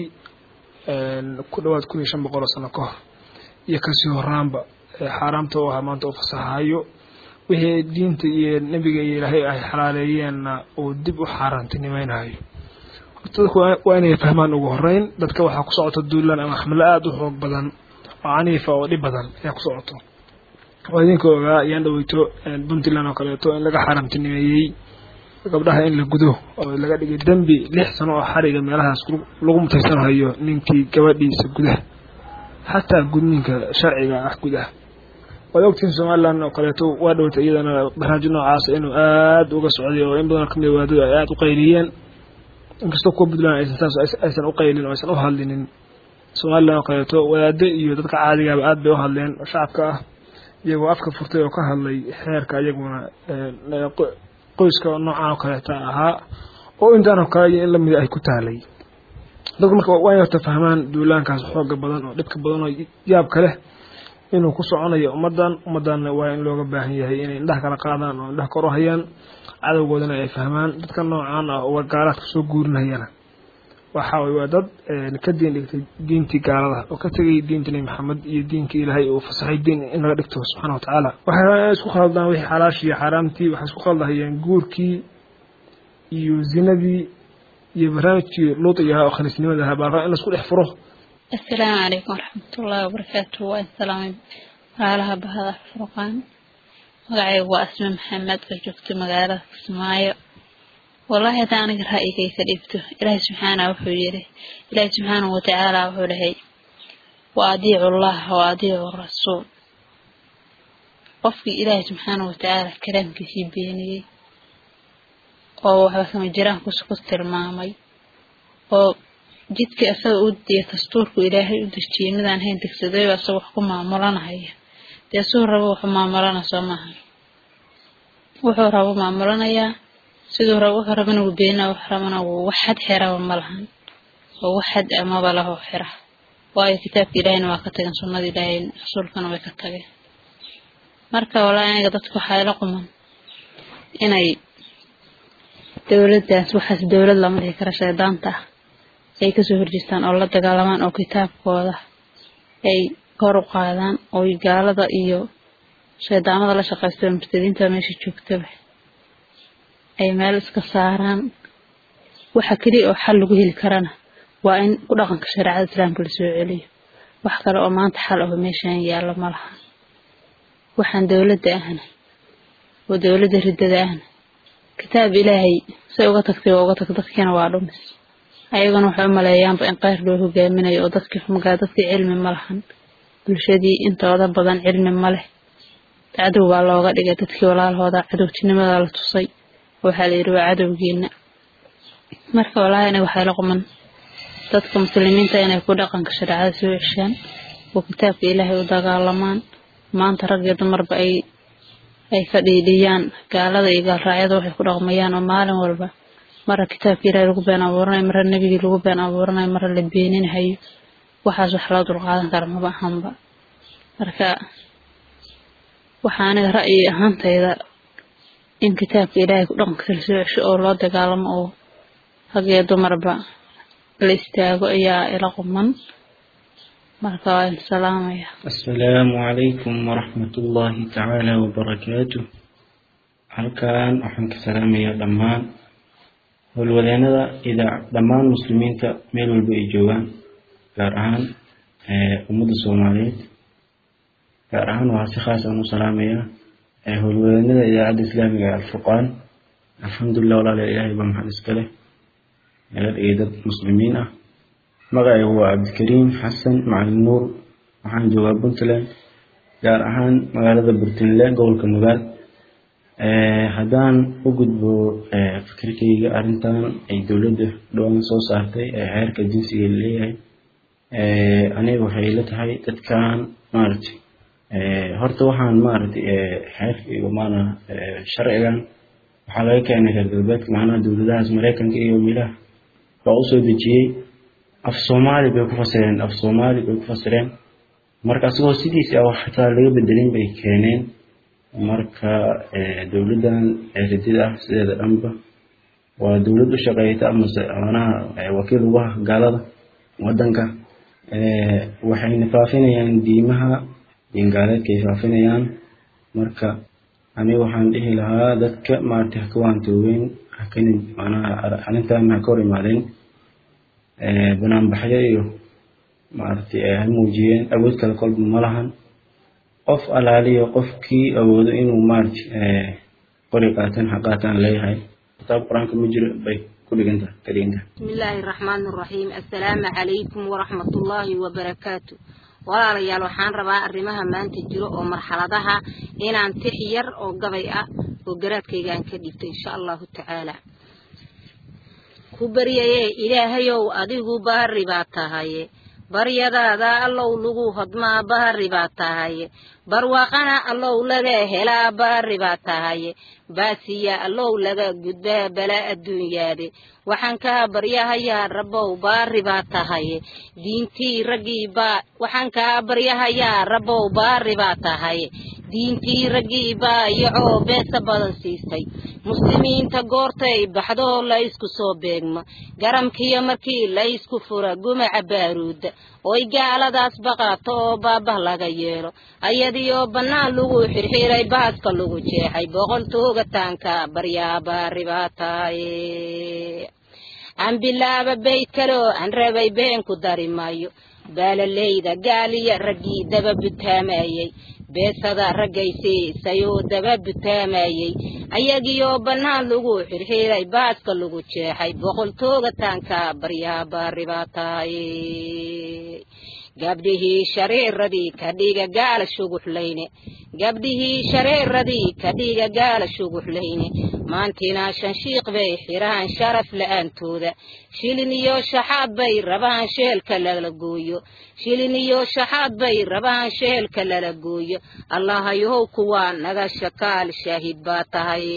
ku dhawaad kun iyo shan boqol oo sano ka hor iyo kasii horaanba xaaraamta u ahaa maanta u fasaxayo wixii diinta iyo nebiga iyo ilaahay ay xalaaleeyeenna uu dib u xaaraantinimaynayo horta dadku waa inay fahmaan ugu horeyn dadka waxaa ku socota duulaan ama xamlo aada u xoog badan oo caniifa oo dhib badan ayaa ku socoto oo idinka ogaa ayaan dhaweyto puntland oo kaleeto in laga xaaraamtinimeeyey gabdhaha in la gudo oo laga dhigay dembi lix sano oo xariga meelahaas lagu mutaysanayo ninkii gabadhiisa gudaha xataa gudniinka sharciga ah gudaha waad ogtihiin somalilan oo kaleeto waa dhowtay iyadana barnaamij noocaas inuu aada uga socday oo in badan kamid waadadu ay aada u qayliyeen inkastoo kuwa puntland aysan saas aysan u qaylin oo aysan u hadlinin somalilan oo kaleeto wadaado iyo dadka caadigaaba aada bay u hadleen oo shacabka ah iyagoo afka furtay oo ka hadlay xeerka iyaguna qoyska noocan oo kaleeta ahaa oo intaan oo kale iyo in lamida ay ku taalay dadku marka waa inay horta fahmaan duulaankaas xooga badan oo dhibka badan oo yaabka leh inuu ku soconayo ummaddan ummaddanna waa in looga baahan yahay inay indhaha kala qaadaan oo indhaha kor u hayaan cadowgoodana ay fahmaan dadka noocan ah oo gaalaadka soo guurinayana waxa way waa dad ka diin dhigtay diintii gaalada oo ka tegay diinta nebi maxamed iyo diinkii ilaahay uu fasaxay diin in laga dhigto subxaana wa tacaala waxay isku khaldaan wixii xalaashii iyo xaaraamtii waxay isku khaldahayeen guurkii iyo zinadii iyo barnaamijkii luudiga ahaa oo khaniisnimada ahaa baa in laisku dhex furo asalaamu calaykum waraxmatullaahi wabarakaatu waa islaamay walaalaha bahada furqaan magacaygu waa asme maxamed oo joogto magaalada kismaayo wallaahi haddaan aniga ra'yigay ka dhibto ilaahay subxaana wuxuu yidhi ilaahay subxaanahu watacaala wuxuu dhahay wa adiicu llaha wa adiicu rasuul qofkii ilaahay subxaanahu watacaala kalaamkiisii beeniyey oo waxba kama jiraan ku tilmaamay oo jidkii asaga u diya dastuurku ilaahay u dejiyey midaan hayn degsadayba asaga wax ku maamulanahaya dee suu rabo wuxuu maamulana soo maaha wuxuu rabo maamulanayaa siduu rabo wuxuu rabana wuu beenina wax rabana wuu wax xad xiraba ma lahan oo wax xad amaba laho xira waayo kitaabka ilaahayna waa ka tageen sunnada ilaahay rasuulkana way ka tageen marka walaa aniga dadku waxaa ila quman inay dowladdaas waxaas dowlad lama dhihi kara shaydaanta ah ay kasoo horjeestaan oo la dagaalamaan oo kitaabkooda ay kor u qaadaan oo gaalada iyo shaydaamada la shaqaysta murtadiinta meesha joogtaba ay meel iska saaraan waxa keliya oo xal lagu heli karana waa in ku dhaqanka shareecada islaamka lasoo celiyo wax kale oo maanta xal aho meeshaan yaallo ma laha waxaan dowladda ahna oo dowladda riddada ahna kitaab ilaahay say uga tagtay waa uga tag dadkiina waa dhumis ayaguna waxay u maleeyaanba in qayr loo hogaaminayo oo dadkii xumagaa dadkii cilmi ma lahan bulshadii intooda badan cilmi ma leh cadow baa looga dhigay dadkii walaalahooda cadowtinimada la tusay waxaa la yidhi waa cadowgiina marka walaahi aniga waxay la quman dadka muslimiinta inay ku dhaqanka shareecada soo ceshaan oo kitaabka ilaahay u dagaalamaan maanta rag iyo dumarba ay ay ka dhiidhiyaan gaalada iyo gaalraacyada waxay ku dhaqmayaan oo maalin walba mara kitaabka ilaahay lagu been abuuranayo mara nebigii lagu been abuuranayo mara la beeninhayo waxaas wax loo dulqaadan kara maba ahanba marka waxaa aniga ra'yi ahaantayda in kitaabka ilaahay ku dhaqankiisa la soo cesho oo loo dagaalamo oo rag iyo dumarba la istaago ayaa ila quman marka waa in salaamaya asalaamu calaykum waraxmatullaahi tacaala wabarakaatu halkan waxaan ka salaamayaa dhammaan howlwadeenada idaa dhammaan muslimiinta meel walba ay joogaan gaar ahaan ummadda soomaaliyeed gaar ahaan waxaa si khaas aan u salaamayaa howlwadeenada idaacadda islaamiga ee alfurqaan alxamdulilah walaala ilaahay baa maxad iska leh naga dhigay dad muslimiin ah magacaygu waa cabdikariim xasan macalin nuur waxaan joogaa puntland gaar ahaan magaalada burtinle gobolka nugaal haddaan u gudbo fikirkayga arrintan ay dowladda dhowaan soo saartay ee xeerka jinsiga leeyahay aniga waxay la tahay dadkan maaragtay horta waxaan maaragtay xeerkayga maana sharcigan waxaa laga keenay reer galbeedka macnaha dowladahaas maraykanka iyo meelaha baa usoo dejiyey af soomaali bay ku fasireen af soomaali bay ku fasireen marka asagoo sidiisi ah wax xitaa laga bedelin bay keeneen marka dowladdan ridida ah sideeda dhanba waa dowlad u shaqeeyta amase manaha wakiil ugu ah gaalada wadanka waxayna faafinayaan diimaha diingaaleedkaay faafinayaan marka aniga waxaan dhihi lahaa dadka maaragtay haka waantoogeyn hakani manaha arrintan ha ka hor imaadeen banaanbaxyo iyo maaragtay ha muujiyeen awood kale kolba ma lahan qof alaaliyo qofkii awoodo inuu maaragtay qori qaataan ha qaataan leeyahay kitaab qur-aanka ma jiro bay ku dhigantaha ka dhigantaha بسم الله الرحمن الرحيم السلام عليكم ورحمة الله وبركاته walaalayaal waxaan rabaa arrimaha maanta jiro oo marxaladaha inaan tix yar oo gabay ah oo garaadkayga aan ka dhigto insha allahu tacaala ku baryaye ilaahayow adigu bahari baa tahaye baryadaada allow lagu hodmaa bahari baa tahaye barwaaqana allow laga helaa bahari baa tahaye baasiya allow laga gudbaa balaa adduunyaade waxaan kaa baryahayaa rabbow baari baa tahaye diintii raggii baa waxaan kaa baryahayaa rabbow baari baa tahaye diintii raggii baa iyacoo beesa badan siisay muslimiinta goortay baxdoo la isku soo beegma garamkiyo markii la isku fura gumaca baaruudda oy gaaladaas baqaato oo baabah laga yeelo ayadiioo bannaan lagu xirxiray baaska lagu jeexay boqol toogataanka baryaa baari baa tahaye aan bilaaba bayd kaloo aan rabay been ku dari maayo baalaleyda gaaliya raggii daba butaamayey beesada raggaysiisayoo daba butaamayey ayagiioo bannaan lagu xirxiray baaska lagu jeexay boqol toogataanka baryaa baari baa tahaye gabdhihii shareeradii ka dhiga gaala shuguxlayne gabdhihii shareeradii ka dhiga gaala shuguxlayne maantina shanshiiq bay xirahan sharaf la'aantooda shilin iyo shaxaad bay rabaan sheelka lala gooyo shilin iyo shaxaad bay rabaan sheelka lala gooyo allahayow kuwaa naga shakaal shaahid baa tahay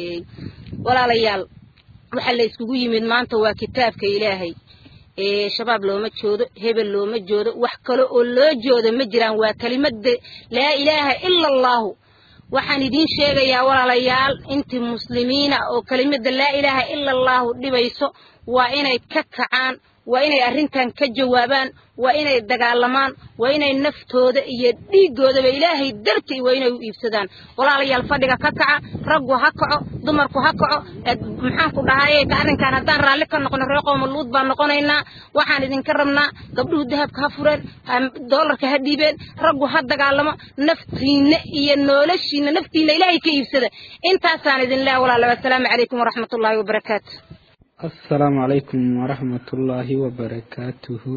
walaalayaal waxaa la iskugu yimid maanta waa kitaabka ilaahay ee shabaab looma joodo hebel looma joodo wax kale oo loo joodo ma jiraan waa kelimada laa ilaaha ila allahu waxaan idiin sheegayaa walaalayaal intii muslimiina oo kelimada laa ilaaha ila allahu dhibayso waa inay ka kacaan waa inay arrintan ka jawaabaan waa inay dagaalamaan waa inay naftooda iyo dhiiggoodaba ilaahay dartii waa inay u iibsadaan walaalayaal fadhiga ka kaca raggu ha kaco dumarku ha kaco maxaan ku dhahaye arrinkan haddaan raalli ka noqono reer qoomaluud baan noqonaynaa waxaan idinka rabnaa gabdhuhu dahabka ha fureen doolarka ha dhiibeen raggu ha dagaalamo naftiinna iyo noloshiinna naftiinna ilaahay ka iibsada intaasaan idin leeha walaalayaal assalaamu calaykum waraxmatullaahi wabarakaatu assalaamu calaykum waraxmatullaahi wabarakaatuhu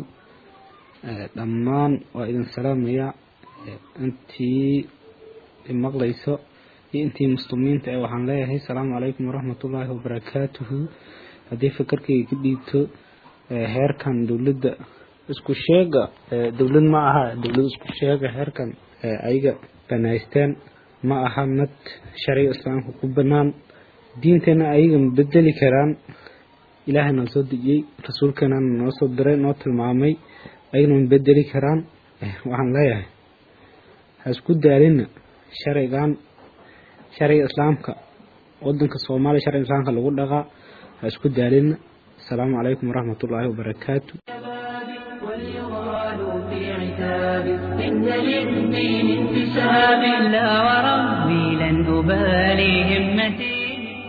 dhammaan waa idin salaamaya intii maqlayso iyo intii muslimiinta ee waxaan leeyahay asalaamu calaykum waraxmatullaahi wabarakaatuhu haddii fikirkayga ka dhiibto heerkan dowladda isku sheega dowlad ma aha dowlad isku sheega heerkan ayaga banaysteen ma aha mid sharciga islaamka ku banaan diinteenna ayaga ma bedeli karaan ilaahay noo soo dejiyey rasuulkeenana noo soo diray noo tilmaamay ayagana ma bedeli karaan waxaan leeyahay ha isku daalina sharcigan sharciga islaamka wadanka soomaaliya sharciga islaamka lagu dhaqaa ha isku daalina asalaamu calaykum waraxmat ullaahi wabarakaatu في عتاب إن للدين انتساب لا وربي لن أبالي همتي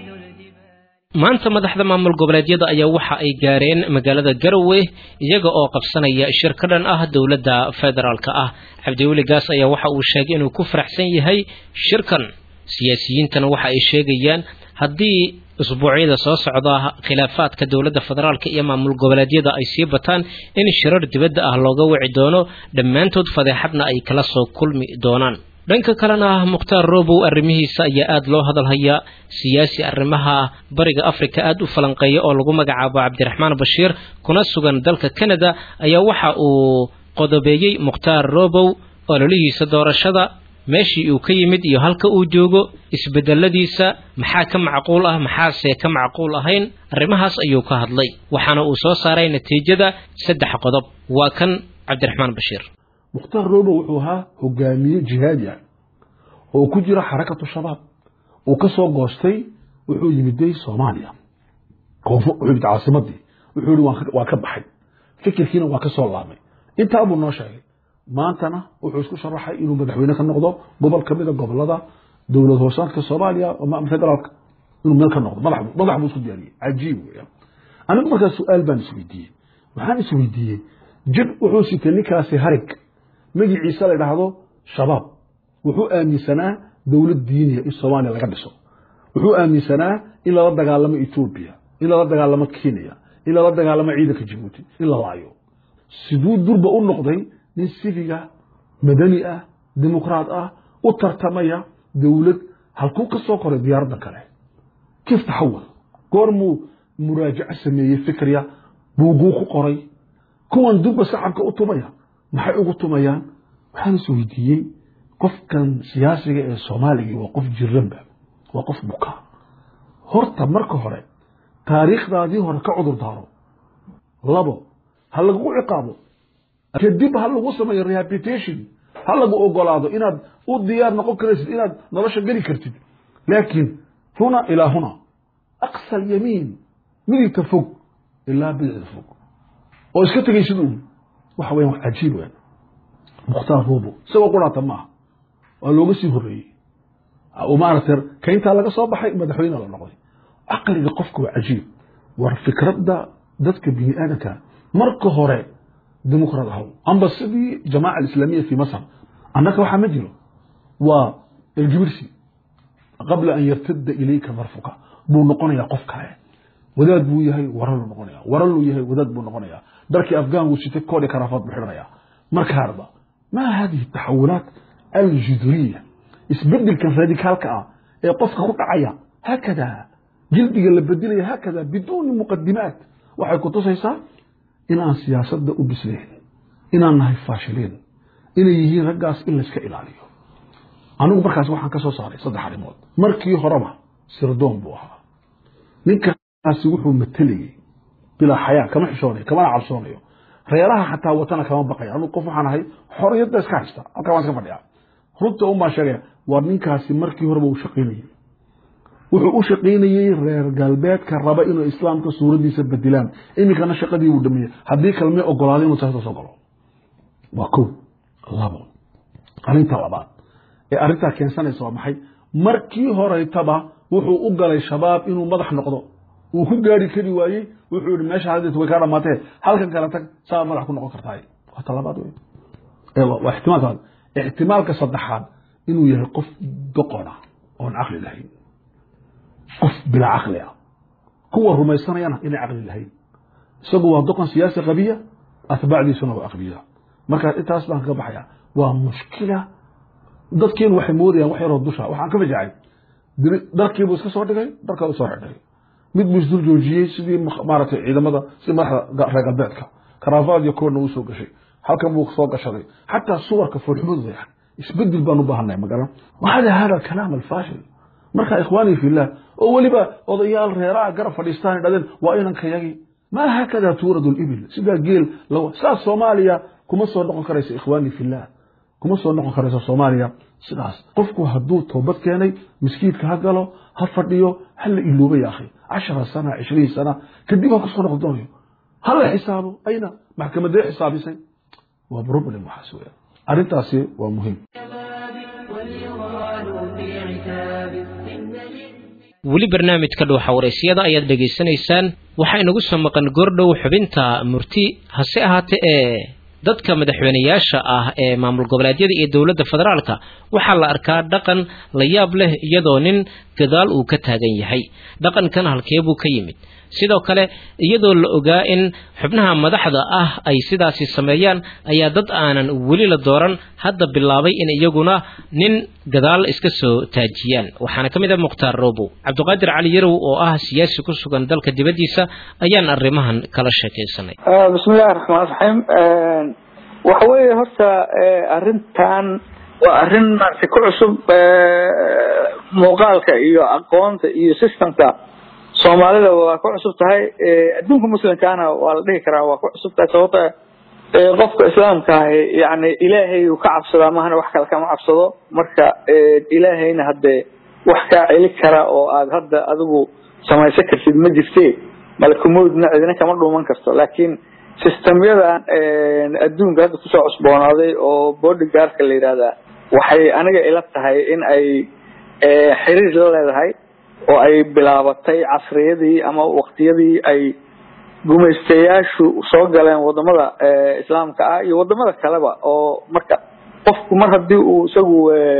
maanta madaxda maamul goboleedyada ayaa waxa ay gaareen magaalada garowe iyaga oo qabsanaya shir ka dhan ah dowladda federaalka ah cabdiweli gaas ayaa waxa uu sheegay inuu ku faraxsan yahay shirkan siyaasiyiintana waxa ay sheegayaan haddii usbuucyada soo socda khilaafaadka dowladda federaalka iyo maamul goboleedyada ay sii bataan in shirar dibadda ah looga wici doono dhammaantood fadeexadna ay kala soo kulmi doonaan dhanka kalena mukhtaar robow arrimihiisa ayaa aada loo hadalhayaa siyaasi arrimaha bariga afrika aada u falanqeeya oo lagu magacaabo cabdiraxmaan bashiir kuna sugan dalka canada ayaa waxa uu qodobeeyey mukhtaar robow ololihiisa doorashada meeshii uu ka yimid iyo halka uu joogo isbedeladiisa maxaa ka macquul ah maxaase ka macquul ahayn arrimahaas ayuu ka hadlay waxaana uu soo saaray natiijada saddex qodob waa kan cabdiraxmaan bashiir mukhtaar robow wuxuu ahaa hogaamiye jihaadi ah oo ku jira xarakatu shabaab uu ka soo goostay wuxuu yimiday soomaaliya wuxuu yimid caasimadii wuxuu yihi waa ka baxay fikirkiina waa ka soo laabmay intaa buu noo sheegay maantana wuxuu isku sharaxay inuu madaxweyne ka noqdo gobol ka mida gobolada dowlad hoosaadka soomaaliya federaalka inuu meel ka noqdo madax buu isku diyaariyey cajiib weeyaan anigu markaas su-aal baan isweydiiyey waxaan isweydiiyey jir wuxuu sitay ninkaasi harig magiciisa la dhahdo shabaab wuxuu aaminsanaa dowlad diiniya in soomaaliya laga dhiso wuxuu aaminsanaa in lala dagaalamo etoobiya in lala dagaalamo kenya in lala dagaalamo ciidanka jabuuti in la laayo siduu durba u noqday nin sifiga madani ah dimuqraad ah u tartamaya dowlad halkuu ka soo koray diyaaradda kale kif taxawal goormuu muraajaco sameeyey fikriya buuguu ku qoray kuwan durba sacabka u tumaya maxay ugu tumayaan waxaan is weydiiyey qofkan siyaasiga ee soomaaliga waa qof jiranba waa qof buka horta marka hore taariikhdaadii hore ka cudur daaro labo ha lagugu ciqaabo kadib ha lagu sameeyo rehabilitation ha lagu ogolaado inaad u diyaar noqon karaysid inaad nolosha geli kartid laakiin huna ilaa huna aqsa alyamiin midigta fog ilaa bidicda fog oo iska tegaysid uun waxa weyan wax cajiib weyn mukhtaar rubo isagoo quraata maaha waa looga sii horreeyey maaragtay kayntaa laga soo baxay madaxweyne la noqday caqliga qofka waa cajiib war fikradda dadka bini aadanka marka hore dimuqraad ahaw amba sidii jamaaca alislaamiya fi masar annaka waxaa ma jiro waa elgibirsi qabla an yartada ilayka darfuka buu noqonayaa qof kale wadaad buu yahay waraluu noqonaya waraluu yahay wadaad buu noqonaya darkii afgaan wuu sitay koodhi karaafaad buu xidhanaya markaarba ma hadihi taxawulaat aljuduriya isbedelkan radikaalka ah ee qofka ku dhacaya haakada jildiga la bedelaya haakada biduuni muqadimaat waxay ku tusaysaa inaan siyaasadda u bislayn inaan nahay faashiliin inay yihiin raggaas in layska ilaaliyo anigu markaas waxaan ka soo saaray saddex arrimood markii horeba sirdoon buu ahaa ninkaasi wuxuu matelayey bilaa xayaa kama xishoonayo kamana cabsoonayo reeraha xataa watana kama baqaya anigu qof waxaan ahay xoriyadda iska haysta halkaa waan iska fadhiya runta un baan sheegaya waa ninkaasi markii horeba uu shaqaynayey wuxuu u shaqaynayey reer galbeedka raba inuu islaamka suuraddiisa bedilaan iminkana shaqadii buu dhameeyey haddii kalmay ogolaaday inuu taas soo galo waa kow labo arrinta labaad ee arrintaa keensanaysa waa maxay markii horeytaba wuxuu u galay shabaab inuu madax noqdo uu ku gaari kari waayey wuxuu yihi meesha haddeet way kaa dhamaatee halkan kale tag saa madax ku noqon kartaay waa talabaad wey waa ixtimaalka ixtimaalka saddexaad inuu yahay qof doqona oon caqli lahayn qof bilaa caqli ah kuwa rumaysanayana inay caqli lahayn isagu waa doqon siyaasi qabiya atbaacdiisuna waa aqbiya marka intaas baan kaga baxaya waa mushkila dadkeenu waxay moodayaan wax yaroo dusha waxaan ka fajacay dharkiibuu iska soo dhigay dharkaa u soo xidhay mid buu isdul joojiyey sidii maaragtay ciidamada sidii madaxda reer galbeedka karaafaad iyo koorna uu soo gashay halkan buu soo gashaday xataa suwarka foolxumadooda isbedel baan u baahannahay magaran wahada hada kalaam alfaashil marka ikhwaanii fillah oo weliba odayaal reeraha garab fadhiistaan dhadeen waa inankayagii ma haakada tuuradu libil sidaa geel law saas soomaaliya kuma soo noqon karayso ikhwaanii fillah kuma soo noqon karayso soomaaliya sidaas qofku hadduu toobad keenay miskiidka ha galo ha fadhiyo ha la iloobay ya akhi cashara sana cishriin sana kadib ha kusoo noqon doonayo ha la xisaabo ayna maxkamadee xisaabisay waa problem waxaas weeyaan arrintaasi waa muhiim weli barnaamijka dhuuxa waraysyada ayaad dhegaysanaysaan waxaa inagu soo maqan goordhow xubinta murti hase ahaatee ee dadka madaxweyneyaasha ah ee maamul goboleedyada iyo dowladda federaalka waxaa la arkaa dhaqan la yaab leh iyadoo nin gadaal uu ka taagan yahay dhaqankan halkee buu ka yimid sidoo kale iyadoo la ogaa in xubnaha madaxda ah ay sidaasi sameeyaan ayaa dad aanan weli la dooran hadda bilaabay in iyaguna nin gadaal iska soo taajiyaan waxaana ka mid ah mukhtaar robow cabdiqaadir cali yarow oo ah siyaasi ku sugan dalka dibaddiisa ayaan arrimahan kala sheekaysanay bismillahi raxmaan raxiim waxa weeye horta arrintan waa arrin maaragtay ku cusub muuqaalka iyo aqoonta iyo systemka soomaalida waa ku cusub tahay adduunka muslimkaana waa la dhihi karaa waa ku cusub tahay sababta qofka islaamka ahi yani ilaahay uu ka cabsadaa mahana wax kale kama cabsado marka ilaahayna haddee wax kaa celi kara oo aad hadda adigu samaysan kartid ma jirte malakumowdna cidina kama dhuuman karto laakiin systemyadan adduunka hadda kusoo cusboonaaday oo bodyguardka la yidhahdaa waxay aniga ila tahay in ay xiriir la leedahay oo ay bilaabatay casriyadii ama waqtiyadii ay gumaystayaashu soo galeen wadamada islaamka ah iyo wadamada kaleba oo marka qofku mar haddii uu isagu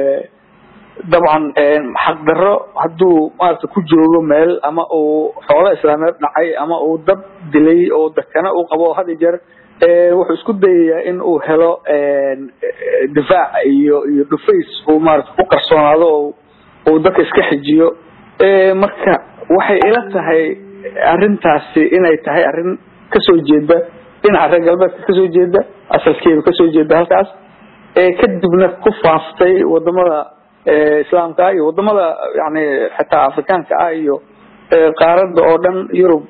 dabcan xaqdarro hadduu maarata ku joogo meel ama uu xoolo islaameed dhacay ama uu dad dilay oo dakana uu qabo had iyo jeer wuxuu isku dayayaa in uu helo difaac iyo iyo dhufays uu maarata ku qarsoonaado oo uu dadka iska xijiyo marka waxay ila tahay arrintaasi inay tahay arrin kasoo jeeda dhinaca reer galbeedka kasoo jeeda asalkeedu kasoo jeeda halkaas kadibna ku faaftay wadamada islaamka iyo wadamada yani xitaa afrikaanka ah iyo qaarada oo dhan yurub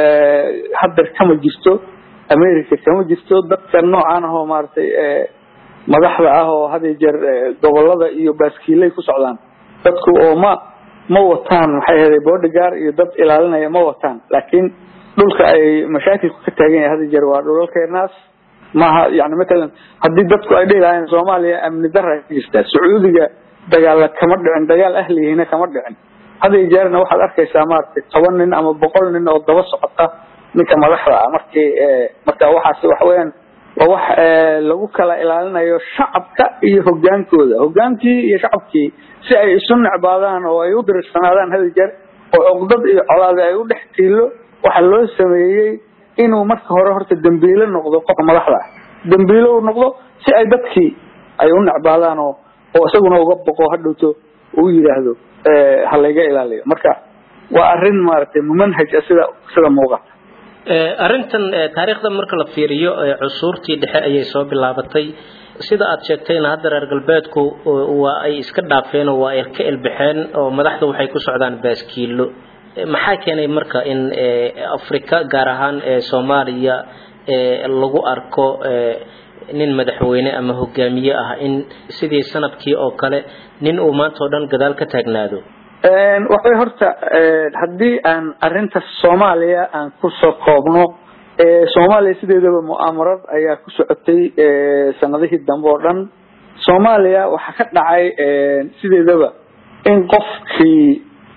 hadda kama jirto america kama jirto dadka noocan ah oo maaragtay madaxda ah oo had iyo jeer gobolada iyo baaskiilay ku socdaan dadku oo ma ma wataan maxay ahaday bodyguard iyo dad ilaalinaya ma wataan laakiin dhulka ay mashaakilku ka taagan yahay hada jeer waa dhulalkeenaas maaha yani matalan haddii dadku ay dhihi lahaayeen soomaaliya amni dara ka jirtaa sacuudiga dagaala kama dhicin dagaal ahlihina kama dhicin hada jeerna waxaad arkaysaa maaragtay toban nin ama boqol nin oo daba socota ninka madaxda ah markii marka waxaas waxa weeyaan waa wax lagu kala ilaalinayo shacabka iyo hogaankooda hogaankii iyo shacabkii si ay isu necbaadaan oo ay u dirirsanaadaan hada jeer oo cuqdad iyo colaade ay u dhex tiilo waxaa loo sameeyey inuu marka hore horta dembiile noqdo qofka madaxda ah dembiile uu noqdo si ay dadkii ay u necbaadaan oo oo isaguna uga boqo hadhowto uu yidhaahdo ha layga ilaaliyo marka waa arrin maaragtay mumanhaj ah sida sida muuqata arrintan taariikhda marka la fiiriyo cusuurtii dhexe ayay soo bilaabatay sida aad sheegtayna hadda reer galbeedku waa ay iska dhaafeen oo waa ay ka elbaxeen oo madaxda waxay ku socdaan baaskiilo maxaa keenay marka in afrika gaar ahaan soomaaliya lagu arko nin madaxweyne ama hogaamiye ah in sidii sanadkii oo kale nin uu maanta oo dhan gadaal ka taagnaado waxay horta haddii aan arinta soomaaliya aan kusoo koobno soomaaliya sideedaba mu'aamarad ayaa ku socotay sanadihii dambe oo dhan soomaaliya waxaa ka dhacay sideedaba in qofkii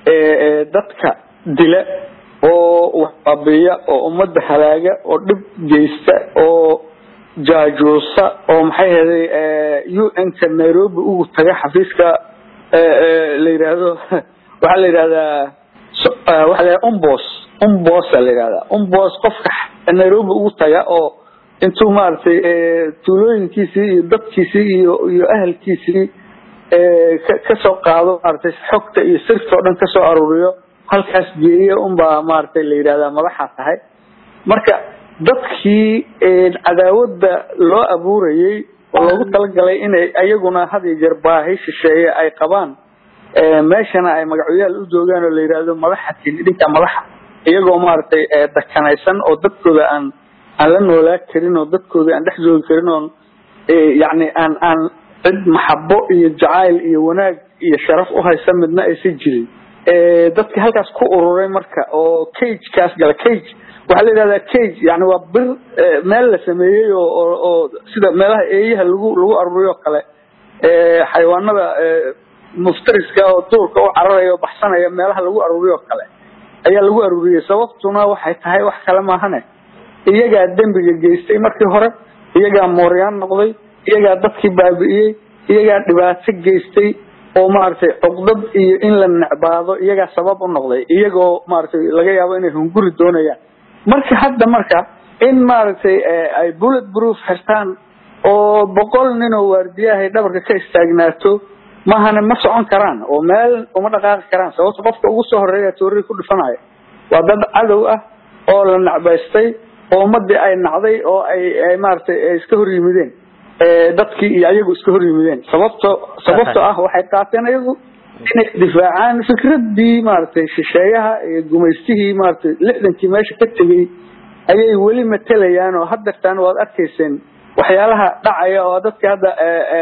dadka dila oo waxbaabiya oo ummadda halaaga oo dhib geysta oo jaajuusa oo maxay heday u n-ka nairobi ugu taga xafiiska la yidhaahdo waxaa la yidhahdaa waxa la umbos umbosa la yidhahdaa umbos qofka nairobi ugu taga oo intuu maaragtay tuulooyinkiisii iyo dadkiisii iyo iyo ahalkiisii kasoo qaado maaragtay xogta iyo sirta oo dhan kasoo aruuriyo halkaas geeya unbaa maaragtay la yidhahdaa madaxaa tahay marka dadkii cadaawadda loo abuurayey oo loogu talagalay inay ayaguna had iyo jeer baahi shisheeye ay qabaan meeshana ay magacyaal u joogaan oo la yidhaahdo madaxatin idinka madaxa iyagoo maaragtay dakanaysan oo dadkooda aan aan la noolaa karin oo dadkooda aan dhex joogi karin oon yacni aan aan cid maxabo iyo jacayl iyo wanaag iyo sharaf u haysa midna aysan jirin dadka halkaas ku ururay marka oo cagekaas gala cage waxaa la yidhahdaa cage yani waa bir meel la sameeyey oo oo oo sida meelaha eeyaha lagu lagu aruriyo kale xayawaanada muftariska oo duurka u cararaya oo baxsanaya meelaha lagu aruriyo kale ayaa lagu aruriyey sababtuna waxay tahay wax kale maahane iyagaa dembiga geystay markii hore iyagaa mooryaan noqday iyagaa dadkii baabi'iyey iyagaa dhibaato geystay oo maaragtay cuqdad iyo in la necbaado iyagaa sabab u noqday iyagoo maaragtay laga yaabo inay hunguri doonayaan marka hadda marka in maaragtay ay bullet proof xirtaan oo boqol nin oo waardiyahay dhabarka ka istaagnaato mahane ma socon karaan oo meel uma dhaqaaqi karaan sababto qofka ugu soo horeeya toorari ku dhifanaya waa dad cadow ah oo la nacbaystay oo ummadii ay nacday oo ay ay maaragtay iska hor yimideen dadkii iyo ayagu iska hor yimideen sababto sababto ah waxay qaateen ayagu inay difaacaan fikradii maaragtay shisheeyaha iyo gumaystihii maaragtay lixdankii meesha ka tegey ayay weli matelayaan oo haddeertaan waad arkayseen waxyaalaha dhacaya oo dadka hadda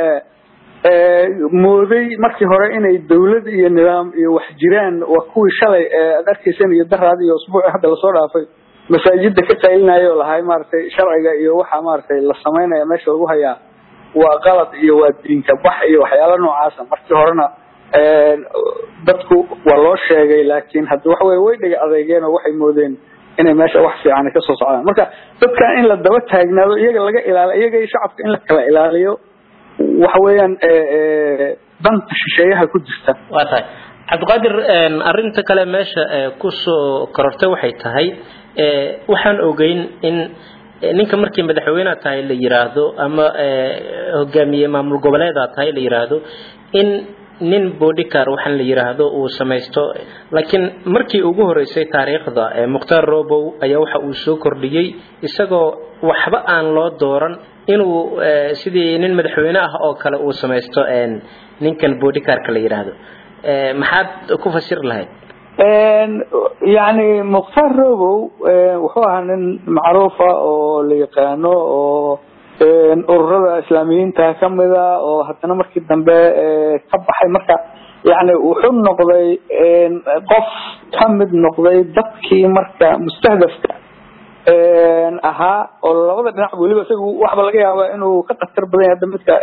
mooday markii hore inay dawlad iyo nidaam iyo wax jiraan waa kuwii shalay aad arkayseen iyo daraad iyo usbuuci hadda lasoo dhaafay masaajida ka qaylinaya oo lahay maaragtay sharciga iyo waxa maaragtay la samaynaya meesha lagu hayaa waa qalad iyo waa diinka bax iyo waxyaala noocaasa markii horena dadku waa loo sheegay laakiin hadda waxa weye way dhega adeegeen oo waxay moodeen inay meesha wax fiican kasoo socdaan marka dadkan in la daba taagnaado iyaga laga ilaaliyo iyaga iyo shacabka in la kala ilaaliyo waxa weeyaan danta shisheeyaha ku jirta waa tahay cabdiqaadir arinta kale meesha kusoo korortay waxay tahay waxaan ogeyn in ninka markii madaxweyneha tahay la yiraahdo ama hogaamiye maamul goboleeda tahay la yiraahdo in nin bodycar waxaan la yiraahdo uu samaysto laakiin markii ugu horeysay taariikhda mukhtaar robow ayaa waxa uu soo kordhiyey isagoo waxba aan loo dooran inuu sidii nin madaxweyne ah oo kale uu samaysto ninkan bodycarka la yiraahdo maxaad ku fasir lahayd yani mukhtaar robow wuxuu ahaa nin macruufa oo la yaqaano oo ururada islaamiyiinta kamida oo haddana markii dambe ka baxay marka yani wuxuu noqday qof kamid noqday dadkii marka mustahdafka ahaa oo labada dhinac weliba isagu waxba laga yaaba inuu ka khatar badan yahay hadda midka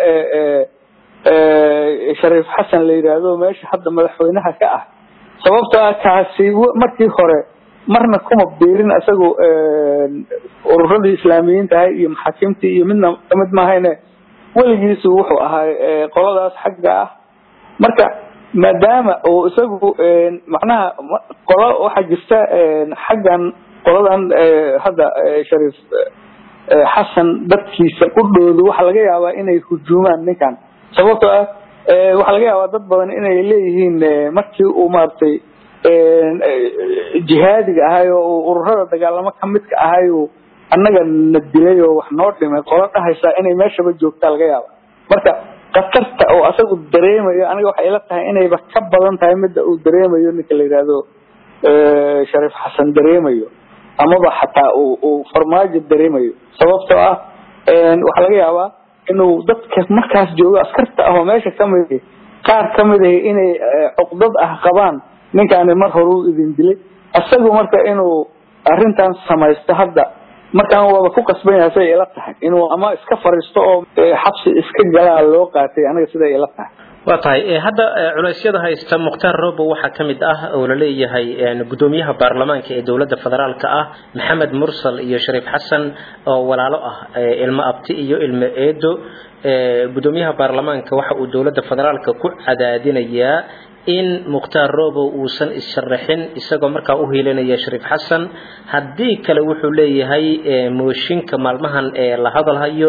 shariif xasan la yidhaahdo meesha hadda madaxweynaha ka ah sababto ah kaasi markii hore marna kuma biirin isagu ururadii islaamiyiinta ahay iyo maxaakiimtii iyo midna kamid maahayne weligiisu wuxuu ahaa qoladaas xagga ah marka maadaama oo isagu macnaha qolo waxaa jirta xaggan qoladan hadda shariif xasan dadkiisa qudhoodu waxaa laga yaabaa inay hujuumaan ninkan sababtoo ah waxaa laga yaabaa dad badan inay leeyihiin markii uu maaragtay jihaadiga ahay oo ururada dagaalamo kamidka ahay oo annaga na dilay oo wax noo dhimay qolo dhahaysaa inay meeshaba joogtaa laga yaaba marka khatarta oo asagu dareemayo aniga waxay ila tahay inayba ka badan tahay midda uu dareemayo ninka la yidhaahdo shariif xasan dareemayo amaba xataa uu uu farmaajo dareemayo sababtoo ah waxaa laga yaabaa inuu dadka markaas joogo askarta ah oo meesha kamid qaar kamid ah inay cuqdad ah qabaan ninkaani mar hore u idin dilay isagu marka inuu arrintan samaysto hadda markaan waaba ku qasban yahay siday ila tahay inuu ama iska fariisto oo xabsi iska galaa loo qaatay aniga siday ila tahay waa tahay hadda culeysyada haysta mukhtaar robo waxaa ka mid ah oo la leeyahay gudoomiyaha baarlamaanka ee dowladda federaalka ah maxamed mursal iyo shariif xasan oo walaalo ah ilmo abti iyo ilmo eedo gudoomiyaha baarlamaanka waxa uu dowladda federaalka ku cadaadinayaa in mukhtaar robow uusan issharaxin isagoo markaa u hiilinaya shariif xasan haddii kale wuxuu leeyahay mooshinka maalmahan ee la hadalhayo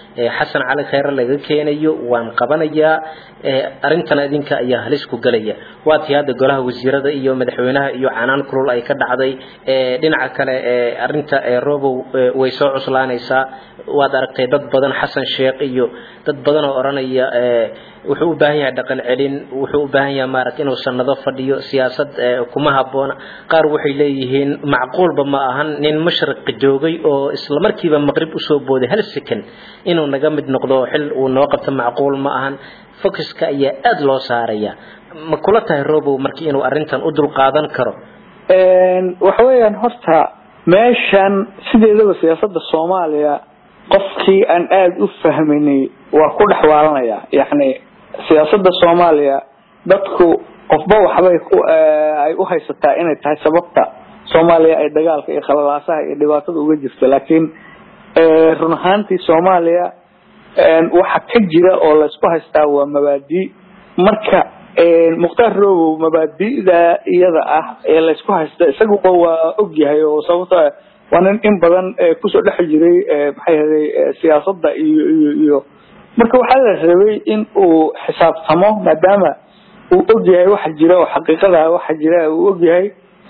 xasan cali kheyre laga keenayo waan qabanayaa arrintan idinka ayaa halis ku gelaya waa tii hadda golaha wasiirada iyo madaxweynaha iyo canaan kulul ay ka dhacday dhinaca kale arrinta robow way soo cuslaanaysaa waad aragtay dad badan xasan sheekh iyo dad badan oo odhanaya wuxuu u baahan yahay dhaqan celin wuxuu u baahan yahay maaragta inuu sanado fadhiyo siyaasad kuma habboona qaar waxay leeyihiin macquulba ma ahan nin mashriqa joogay oo isla markiiba maqrib usoo booday hal second inuu naga mid noqdo xil uu noo qabto macquul ma ahan focuska ayaa aada loo saaraya ma kula tahay robow markii inuu arrintan u dulqaadan karo waxa weeyaan horta meeshan sideedaba siyaasadda soomaaliya qofkii aan aada u fahminay waa ku dhex waalanaya yacni siyaasadda soomaaliya dadku qofba waxbay ku ay u haysataa inay tahay sababta soomaaliya ay dagaalka iyo khalalaasaha iyo dhibaatada uga jirto laakiin run ahaantii soomaaliya waxa ka jira oo laysku haystaa waa mabaadi marka mukhtaar robow mabaadi'da iyada ah ee laysku haysta isaguba waa ogyahay oo sababta waa nin in badan kusoo dhex jiray maxay ahaday siyaasadda iyo iyo iyo marka waxaa la rabay in uu xisaabtamo maadaama uu ogyahay waxa jira oo xaqiiqada waxa jira uu ogyahay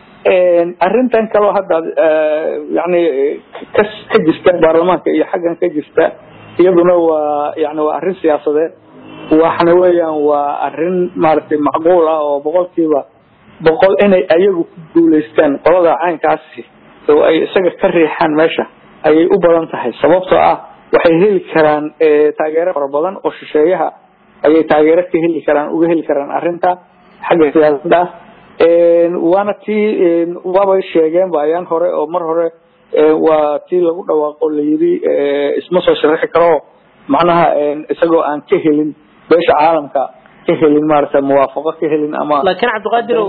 arrintan kaleo hadda yani ka ka jirta baarlamaanka iyo xaggan ka jirta iyaduna waa yani waa arrin siyaasadeed waxna weeyaan waa arrin maaragtay macquul ah oo boqolkiiba boqol inay ayagu ku guulaystaan qolada caynkaasi oo ay isaga ka riixaan meesha ayay u badan tahay sababtoo ah waxay heli karaan taageero fara badan oo shisheeyaha ayay taageero ka heli karaan uga heli karaan arrinta xagga siyaasadda waana tii waabay sheegeen ba ayaan hore oo mar hore waa tii lagu dhawaaqo la yidhi isma soo sharaxi karo macnaha isagoo aan ka helin beesha caalamka ka helin maaragtay muwaafaqo ka helin ama laakiin cabdiqaadirow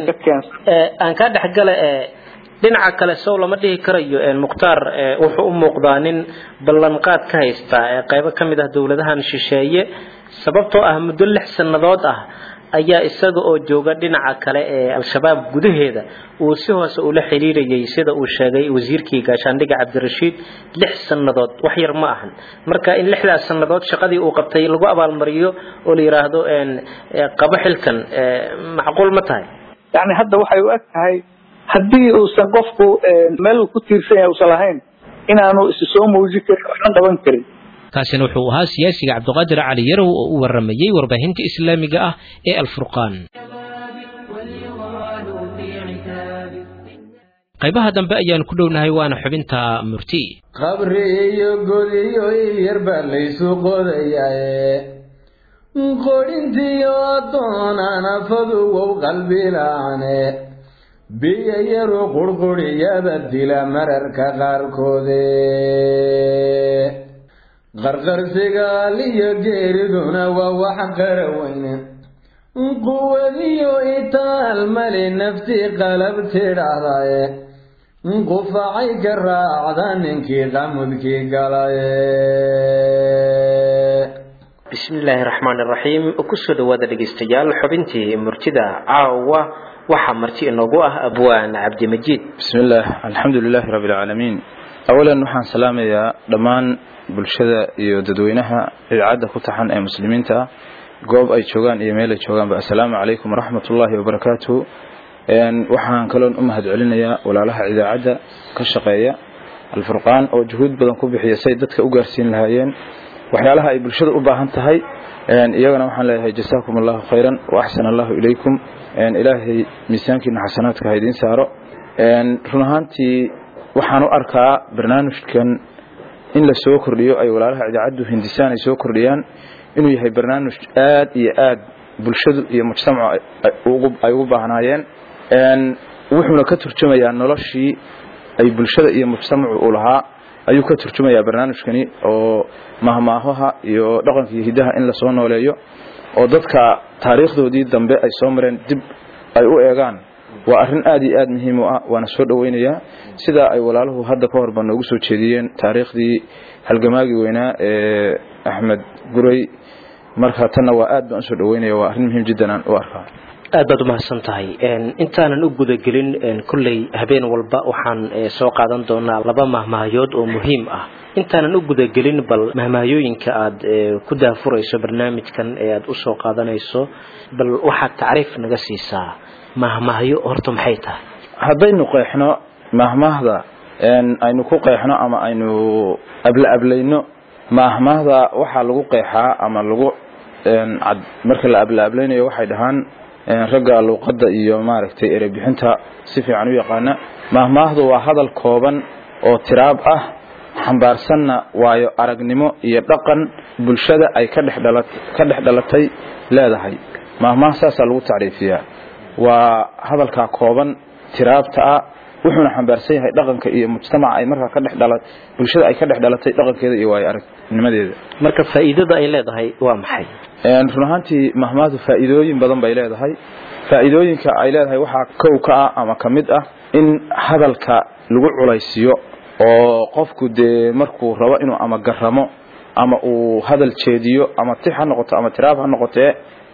aan kaa dhexgale dhinaca kale sow lama dhihi karayo mukhtaar wuxuu u muuqdaa nin ballanqaad ka haysta qaybo ka mid ah dowladahan shisheeye sababtoo ah muddo lix sannadood ah ayaa isaga oo jooga dhinaca kale ee al-shabaab gudaheeda uu si hoose ula xiriirayay sida uu sheegay wasiirkii gaashaandhiga cabdirashiid lix sannadood wax yar ma ahan marka in lixdaas sannadood shaqadii uu qabtay lagu abaalmariyo oo la yidhaahdo qabo xilkan macquul ma tahay yani hadda waxay u eg tahay haddii uusan qofku meel uu ku tiirsan yahay uusan lahayn inaanu isu soo muujin karin waxna qaban karin kaasina wuxuu ahaa siyaasiga cabdiqaadir cali yarow oo u waramayey warbaahinta islaamiga ah ee alfurqaan qaybaha dambe ayaan ku dhownahay waana xubinta murti qabri iyo godiyo yar baa laysu qodayaaye qodhintiyo addoonanafadu wow qalbilaane biyo yaru qurquriyada dila mararka qaarkoode qarqarsigaal iyo geeriduna waa wax qaraweyne quwadiyo itaal mali nafti qalab tidhaahdaye qufacay ka raacda ninkii qamudkii galaye bismillaahi raxmaani raxiim kusoo dhawaada dhegeystayaal xubintii murtida caawa waxaa marti inoogu ah abwaan cabdimajiid bismillaah alxamdu lilaahi rabbi alcaalamiin awalan waxaan salaamayaa dhammaan bulshada iyo dadweynaha idaacadda ku taxan ee muslimiinta ah goob ay joogaan iyo meel ay joogaanba assalaamu calaykum waraxmat ullaahi wabarakaatuhu waxaan kaloon u mahad celinayaa walaalaha idaacadda ka shaqeeya alfurqaan oo juhuud badan ku bixiya say dadka u gaarsiin lahaayeen waxyaalaha ay bulshada u baahan tahay iyagana waxaan leeyahay jasaakum allahu khayran wa axsan allahu ilaykum ilaahay miisaankiina xasanaadka ha idiin saaro run ahaantii waxaan u arkaa barnaamijkan in la soo kordhiyo ay walaalaha idaacaddu hindisaan ay soo kordhiyaan inuu yahay barnaamij aad iyo aad bulshadu iyo mujtamacu ay ugu baahnaayeen wuxuuna ka turjumayaa noloshii ay bulshada iyo mujtamacu uu lahaa ayuu ka turjumayaa barnaamijkani oo mahmaahaha iyo dhaqanka iyo hidaha in lasoo nooleeyo oo dadka taariikhdoodii dambe ay soo mareen dib ay u eegaan waa arrin aad iyo aad muhiim u ah waana soo dhoweynayaa sidaa ay walaaluhu hadda ka horba noogu soo jeediyeen taariikhdii halgamaagii weynaa ee axmed guray marka tanna waa aad baan usoo dhoweynaya waa arrin muhiim jiddan aan u arkaa aad baad umahadsan tahay intaanan u gudagelin kolley habeen walba waxaan soo qaadan doonaa laba mahmahyood oo muhiim ah intaanan u gudagelin bal mahmahayooyinka aad ku daafurayso barnaamijkan ee aad usoo qaadanayso bal waxaad tacriif naga siisaa mahmahyo horta maxay tahay haddaynu qeexno mahmahda aynu ku qeexno ama aynu abla ablayno mahmahda waxaa lagu qeexaa ama lagu marka la abla ablaynayo waxay dhahaan ragga luuqadda iyo maaragtay erebixinta si fiican u yaqaana mahmaahdu waa hadal kooban oo tiraab ah xambaarsanna waayo aragnimo iyo dhaqan bulshada ay ka dhex dhalatay leedahay mahmaah saasaa lagu tacriifiyaa waa hadalkaa kooban tiraabta ah wuxuuna xambaarsan yahay dhaqanka iyo mujtamaca ay markaa ka dhex dhala bulshada ay ka dhex dhalatay dhaqankeeda iyo waayo aragnimadeeda marka faa'iidada ay leedahay waa maxay run ahaantii mahmaahdu faa'iidooyin badan bay leedahay faa'iidooyinka ay leedahay waxaa kow ka ah ama ka mid ah in hadalka lagu culaysiyo oo qofku dee markuu rabo inuu ama garamo ama uu hadal jeediyo ama tix ha noqoto ama tiraab ha noqotee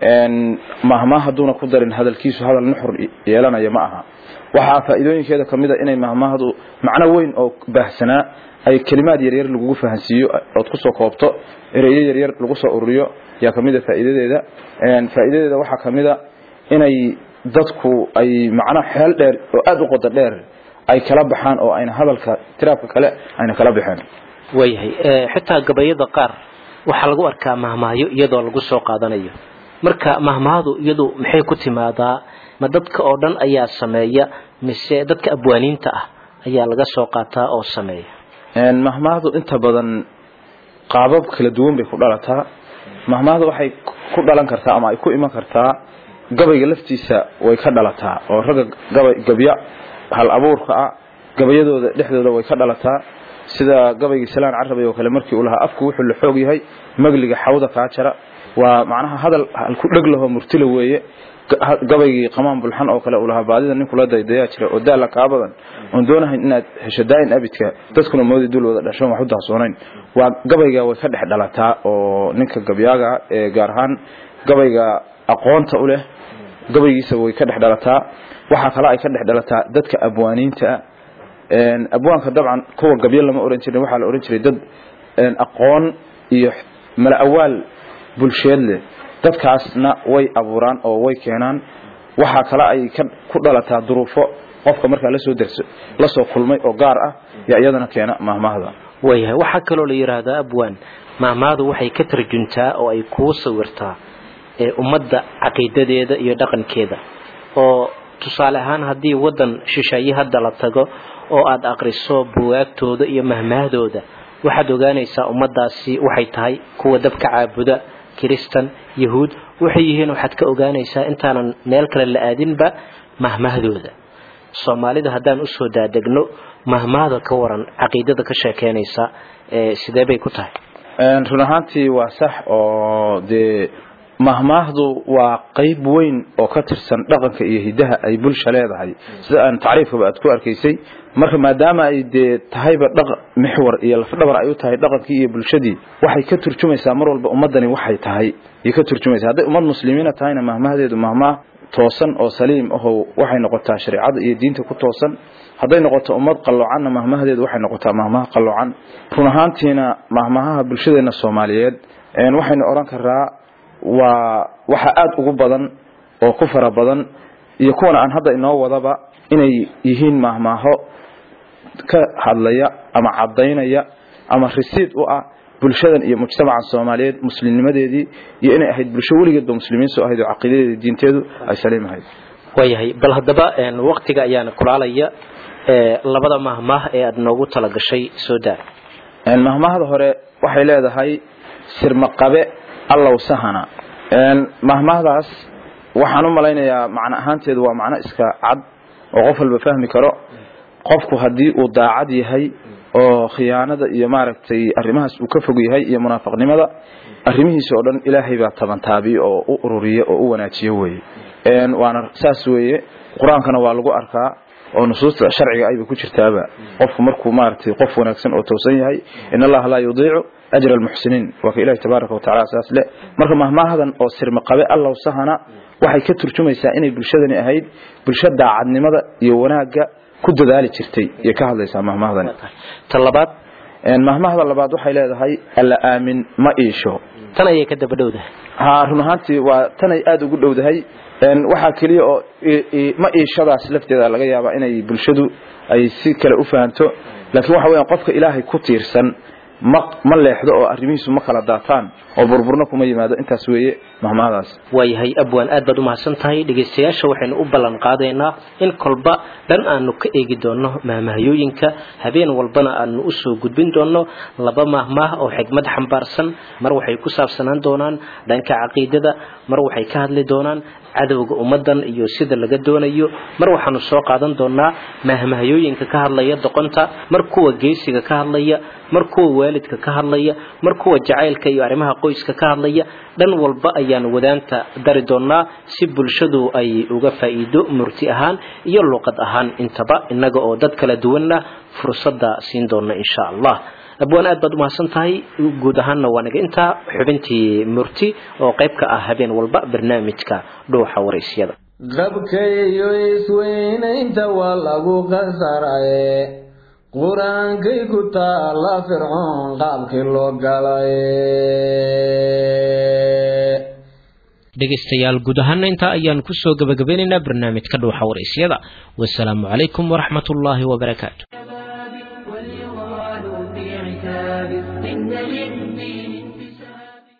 mahmaah hadduuna ku darin hadalkiisu hadal nuxur yeelanaya ma aha waxaa faa'iidooyinkeeda ka mid a inay mahmaahdu macno weyn oo baahsanaa ay kelimaad yaryar lagugu fahansiiyo ood kusoo koobto ereyo yaryar lagu soo ururiyo yaa ka mid a faa'iidadeeda faa'iidadeeda waxaa ka mid a inay dadku ay macno xeel dheer oo aada u qodo dheer ay kala baxaan oo ayna hadalka tiraabka kale ayna kala baxeen waayahay xitaa gabayada qaar waxaa lagu arkaa mahmahyo iyadoo lagu soo qaadanayo marka mahmahadu iyadu maxay ku timaadaa ma dadka oo dhan ayaa sameeya mise dadka abwaaniinta ah ayaa laga soo qaataa oo sameeya mahmahdu inta badan qaabab kala duwan bay ku dhalataa mahmahdu waxay ku dhalan kartaa ama ay ku iman kartaa gabayga laftiisa way ka dhalataa oo ragga gabay gabya hal abuurka ah gabayadooda dhexdooda way ka dhalataa sida gabaygii salaan carabay oo kale markii uu lahaa afku wuxuu la xoog yahay magliga xawda kaa jara waa macnaha hadal halku dheg laho murtila weeye gabaygii qamaan bulxan oo kale uu lahaa baadida ninkula daydayaa jira oo daala kaa badan oon doonahayn inaad hesho daayin abidka dadkuna moodi dul wada dhashoon wax u daahsoonayn waa gabayga way ka dhex dhalataa oo ninka gabyaaga ee gaar ahaan gabayga aqoonta u leh gabaygiisa way ka dhex dhalataa waxaa kale ay ka dhex dhalataa dadka abwaaniinta abwaanka dabcan kuwa gabyo lama oran jirin waxaa la oran jiray dad aqoon iyo mala awaal bulsheed leh dadkaasna way abuuraan oo way keenaan waxaa kale ay ku dhalataa duruufo qofka markaa lasoo derso lasoo kulmay oo gaar ah yaa iyadana keena mahmahda waayahay waxaa kaloo la yidhaahdaa abwaan mahmahdu waxay ka tarjuntaa oo ay kuu sawirtaa ee ummadda caqiidadeeda iyo dhaqankeeda oo tusaale ahaan haddii waddan shisheeye hadda la tago oo aad aqriso buwaagtooda iyo mahmahdooda waxaad ogaanaysaa ummaddaasi waxay tahay kuwa dabka caabuda kiristan yahuud waxay yihiin waxaad ka ogaanaysaa intaanan meel kale la aadinba mahmahdooda soomaalida haddaan usoo daadegno mahmahda ka waran caqiidada ka sheekeynaysa sidee bay ku tahay run ahaantii waa sax oo dee mahmaahdu waa qayb weyn oo ka tirsan dhaqanka iyo hidaha ay bulsha leedahay sida aan tacriifkaba aad ku arkaysay marka maadaama ay dee tahayba dhaq mixwar iyo lafdhabar ay u tahay dhaqankii iyo bulshadii waxay ka turjumaysaa mar walba ummadani waxay tahay ayay ka turjumaysaa hadday ummad muslimiina tahayna mahmahdeedu mahmaah toosan oo saliim aho waxay noqotaa shareecada iyo diinta ku toosan hadday noqoto ummad qalloocanna mahmahdeedu waxay noqotaa mahmah qalloocan run ahaantiina mahmahaha bulshadeena soomaaliyeed waxaynu odhan karaa waa waxa aada ugu badan oo ku fara badan iyo kuwan aan hadda inoo wadaba inay yihiin mahmaaho ka hadlaya ama cadaynaya ama risiid u ah bulshadan iyo mujtamaca soomaaliyeed muslimnimadeedii iyo inay ahayd bulsho weligeedba muslimiin soo ahayd oo caqiidadeeda diinteedu ay saliim ahayd waayahay bal haddaba waktiga ayaana kulaalaya labada mahmaah ee aada noogu talagashay soo daa mahmaahda hore waxay leedahay sirmaqabe allow sahana mahmaahdaas waxaan u malaynayaa macno ahaanteedu waa macno iska cad oo qof walba fahmi karo qofku haddii uu daacad yahay oo khiyaanada iyo maaragtay arrimahaas uu ka fog yahay iyo munaafaqnimada arrimihiisa oo dhan ilaahay baa tabantaabiye oo u ururiye oo u wanaajiye weye waana saas weeye qur-aankana waa lagu arkaa oo nusuusta sharciga ayba ku jirtaaba qofku markuu maaragtay qof wanaagsan oo toosan yahay in allaha laa yudiicu ajra almuxsiniin waa ka ilahi tabaaraka watacaala saas le marka mahmaahadan oo sirma qabe allow sahana waxay ka turjumaysaa inay bulshadani ahayd bulsho daacadnimada iyo wanaagga ku dadaali jirtay iyo ka hadlaysaa mahmahdani ta labaad mahmahda labaad waxay leedahay alla aamin ma iisho tan ayay ka daba dhowdahay ha run ahaantii waa tanay aada ugu dhowdahay waxaa keliya oo ma iishadaas lafteeda laga yaabaa inay bulshadu ay si kale u fahanto laakiin waxa weeyaan qofka ilaahay ku tiirsan ma ma leexdo oo arrimihiisu ma kala daataan oo burburna kuma yimaado intaas weeye mahmahdaas waayahay abwaan aad baad u mahadsan tahay dhegaystayaasha waxaynu u ballan qaadaynaa in kolba dhan aanu ka eegi doonno mahmahayooyinka habeen walbana aanu usoo gudbin doonno laba mahmah oo xigmad xambaarsan mar waxay ku saabsanaan doonaan dhanka caqiidada mar waxay ka hadli doonaan cadowga ummadan iyo sida laga doonayo mar waxaanu soo qaadan doonaa mahmahayooyinka ka hadlaya doqonta mar kuwa geesiga ka hadlaya mar kuwa waalidka ka hadlaya mar kuwa jacaylka iyo arrimaha qoyska ka hadlaya dhan walba ayaanu wadaanta dari doonaa si bulshadu ay uga faa'iido murti ahaan iyo luqad ahaan intaba innaga oo dad kala duwanna fursadda siin doona insha allah abwaan aad baad umahadsan tahay guud ahaanna waa naga intaa xubintii murti oo qayb ka ah habeen walba barnaamijka dhuuxa waraysyada qabkayo isweynaynta waa lagu qasaraye qur-aankay ku taala fircoon qaabkii loo galay dhegaystayaal guud ahaana intaa ayaan kusoo gabagabeynaynaa barnaamijka dhuuxa waraysyada wasalaamu calaykum waraxmat ullaahi wabarakaatu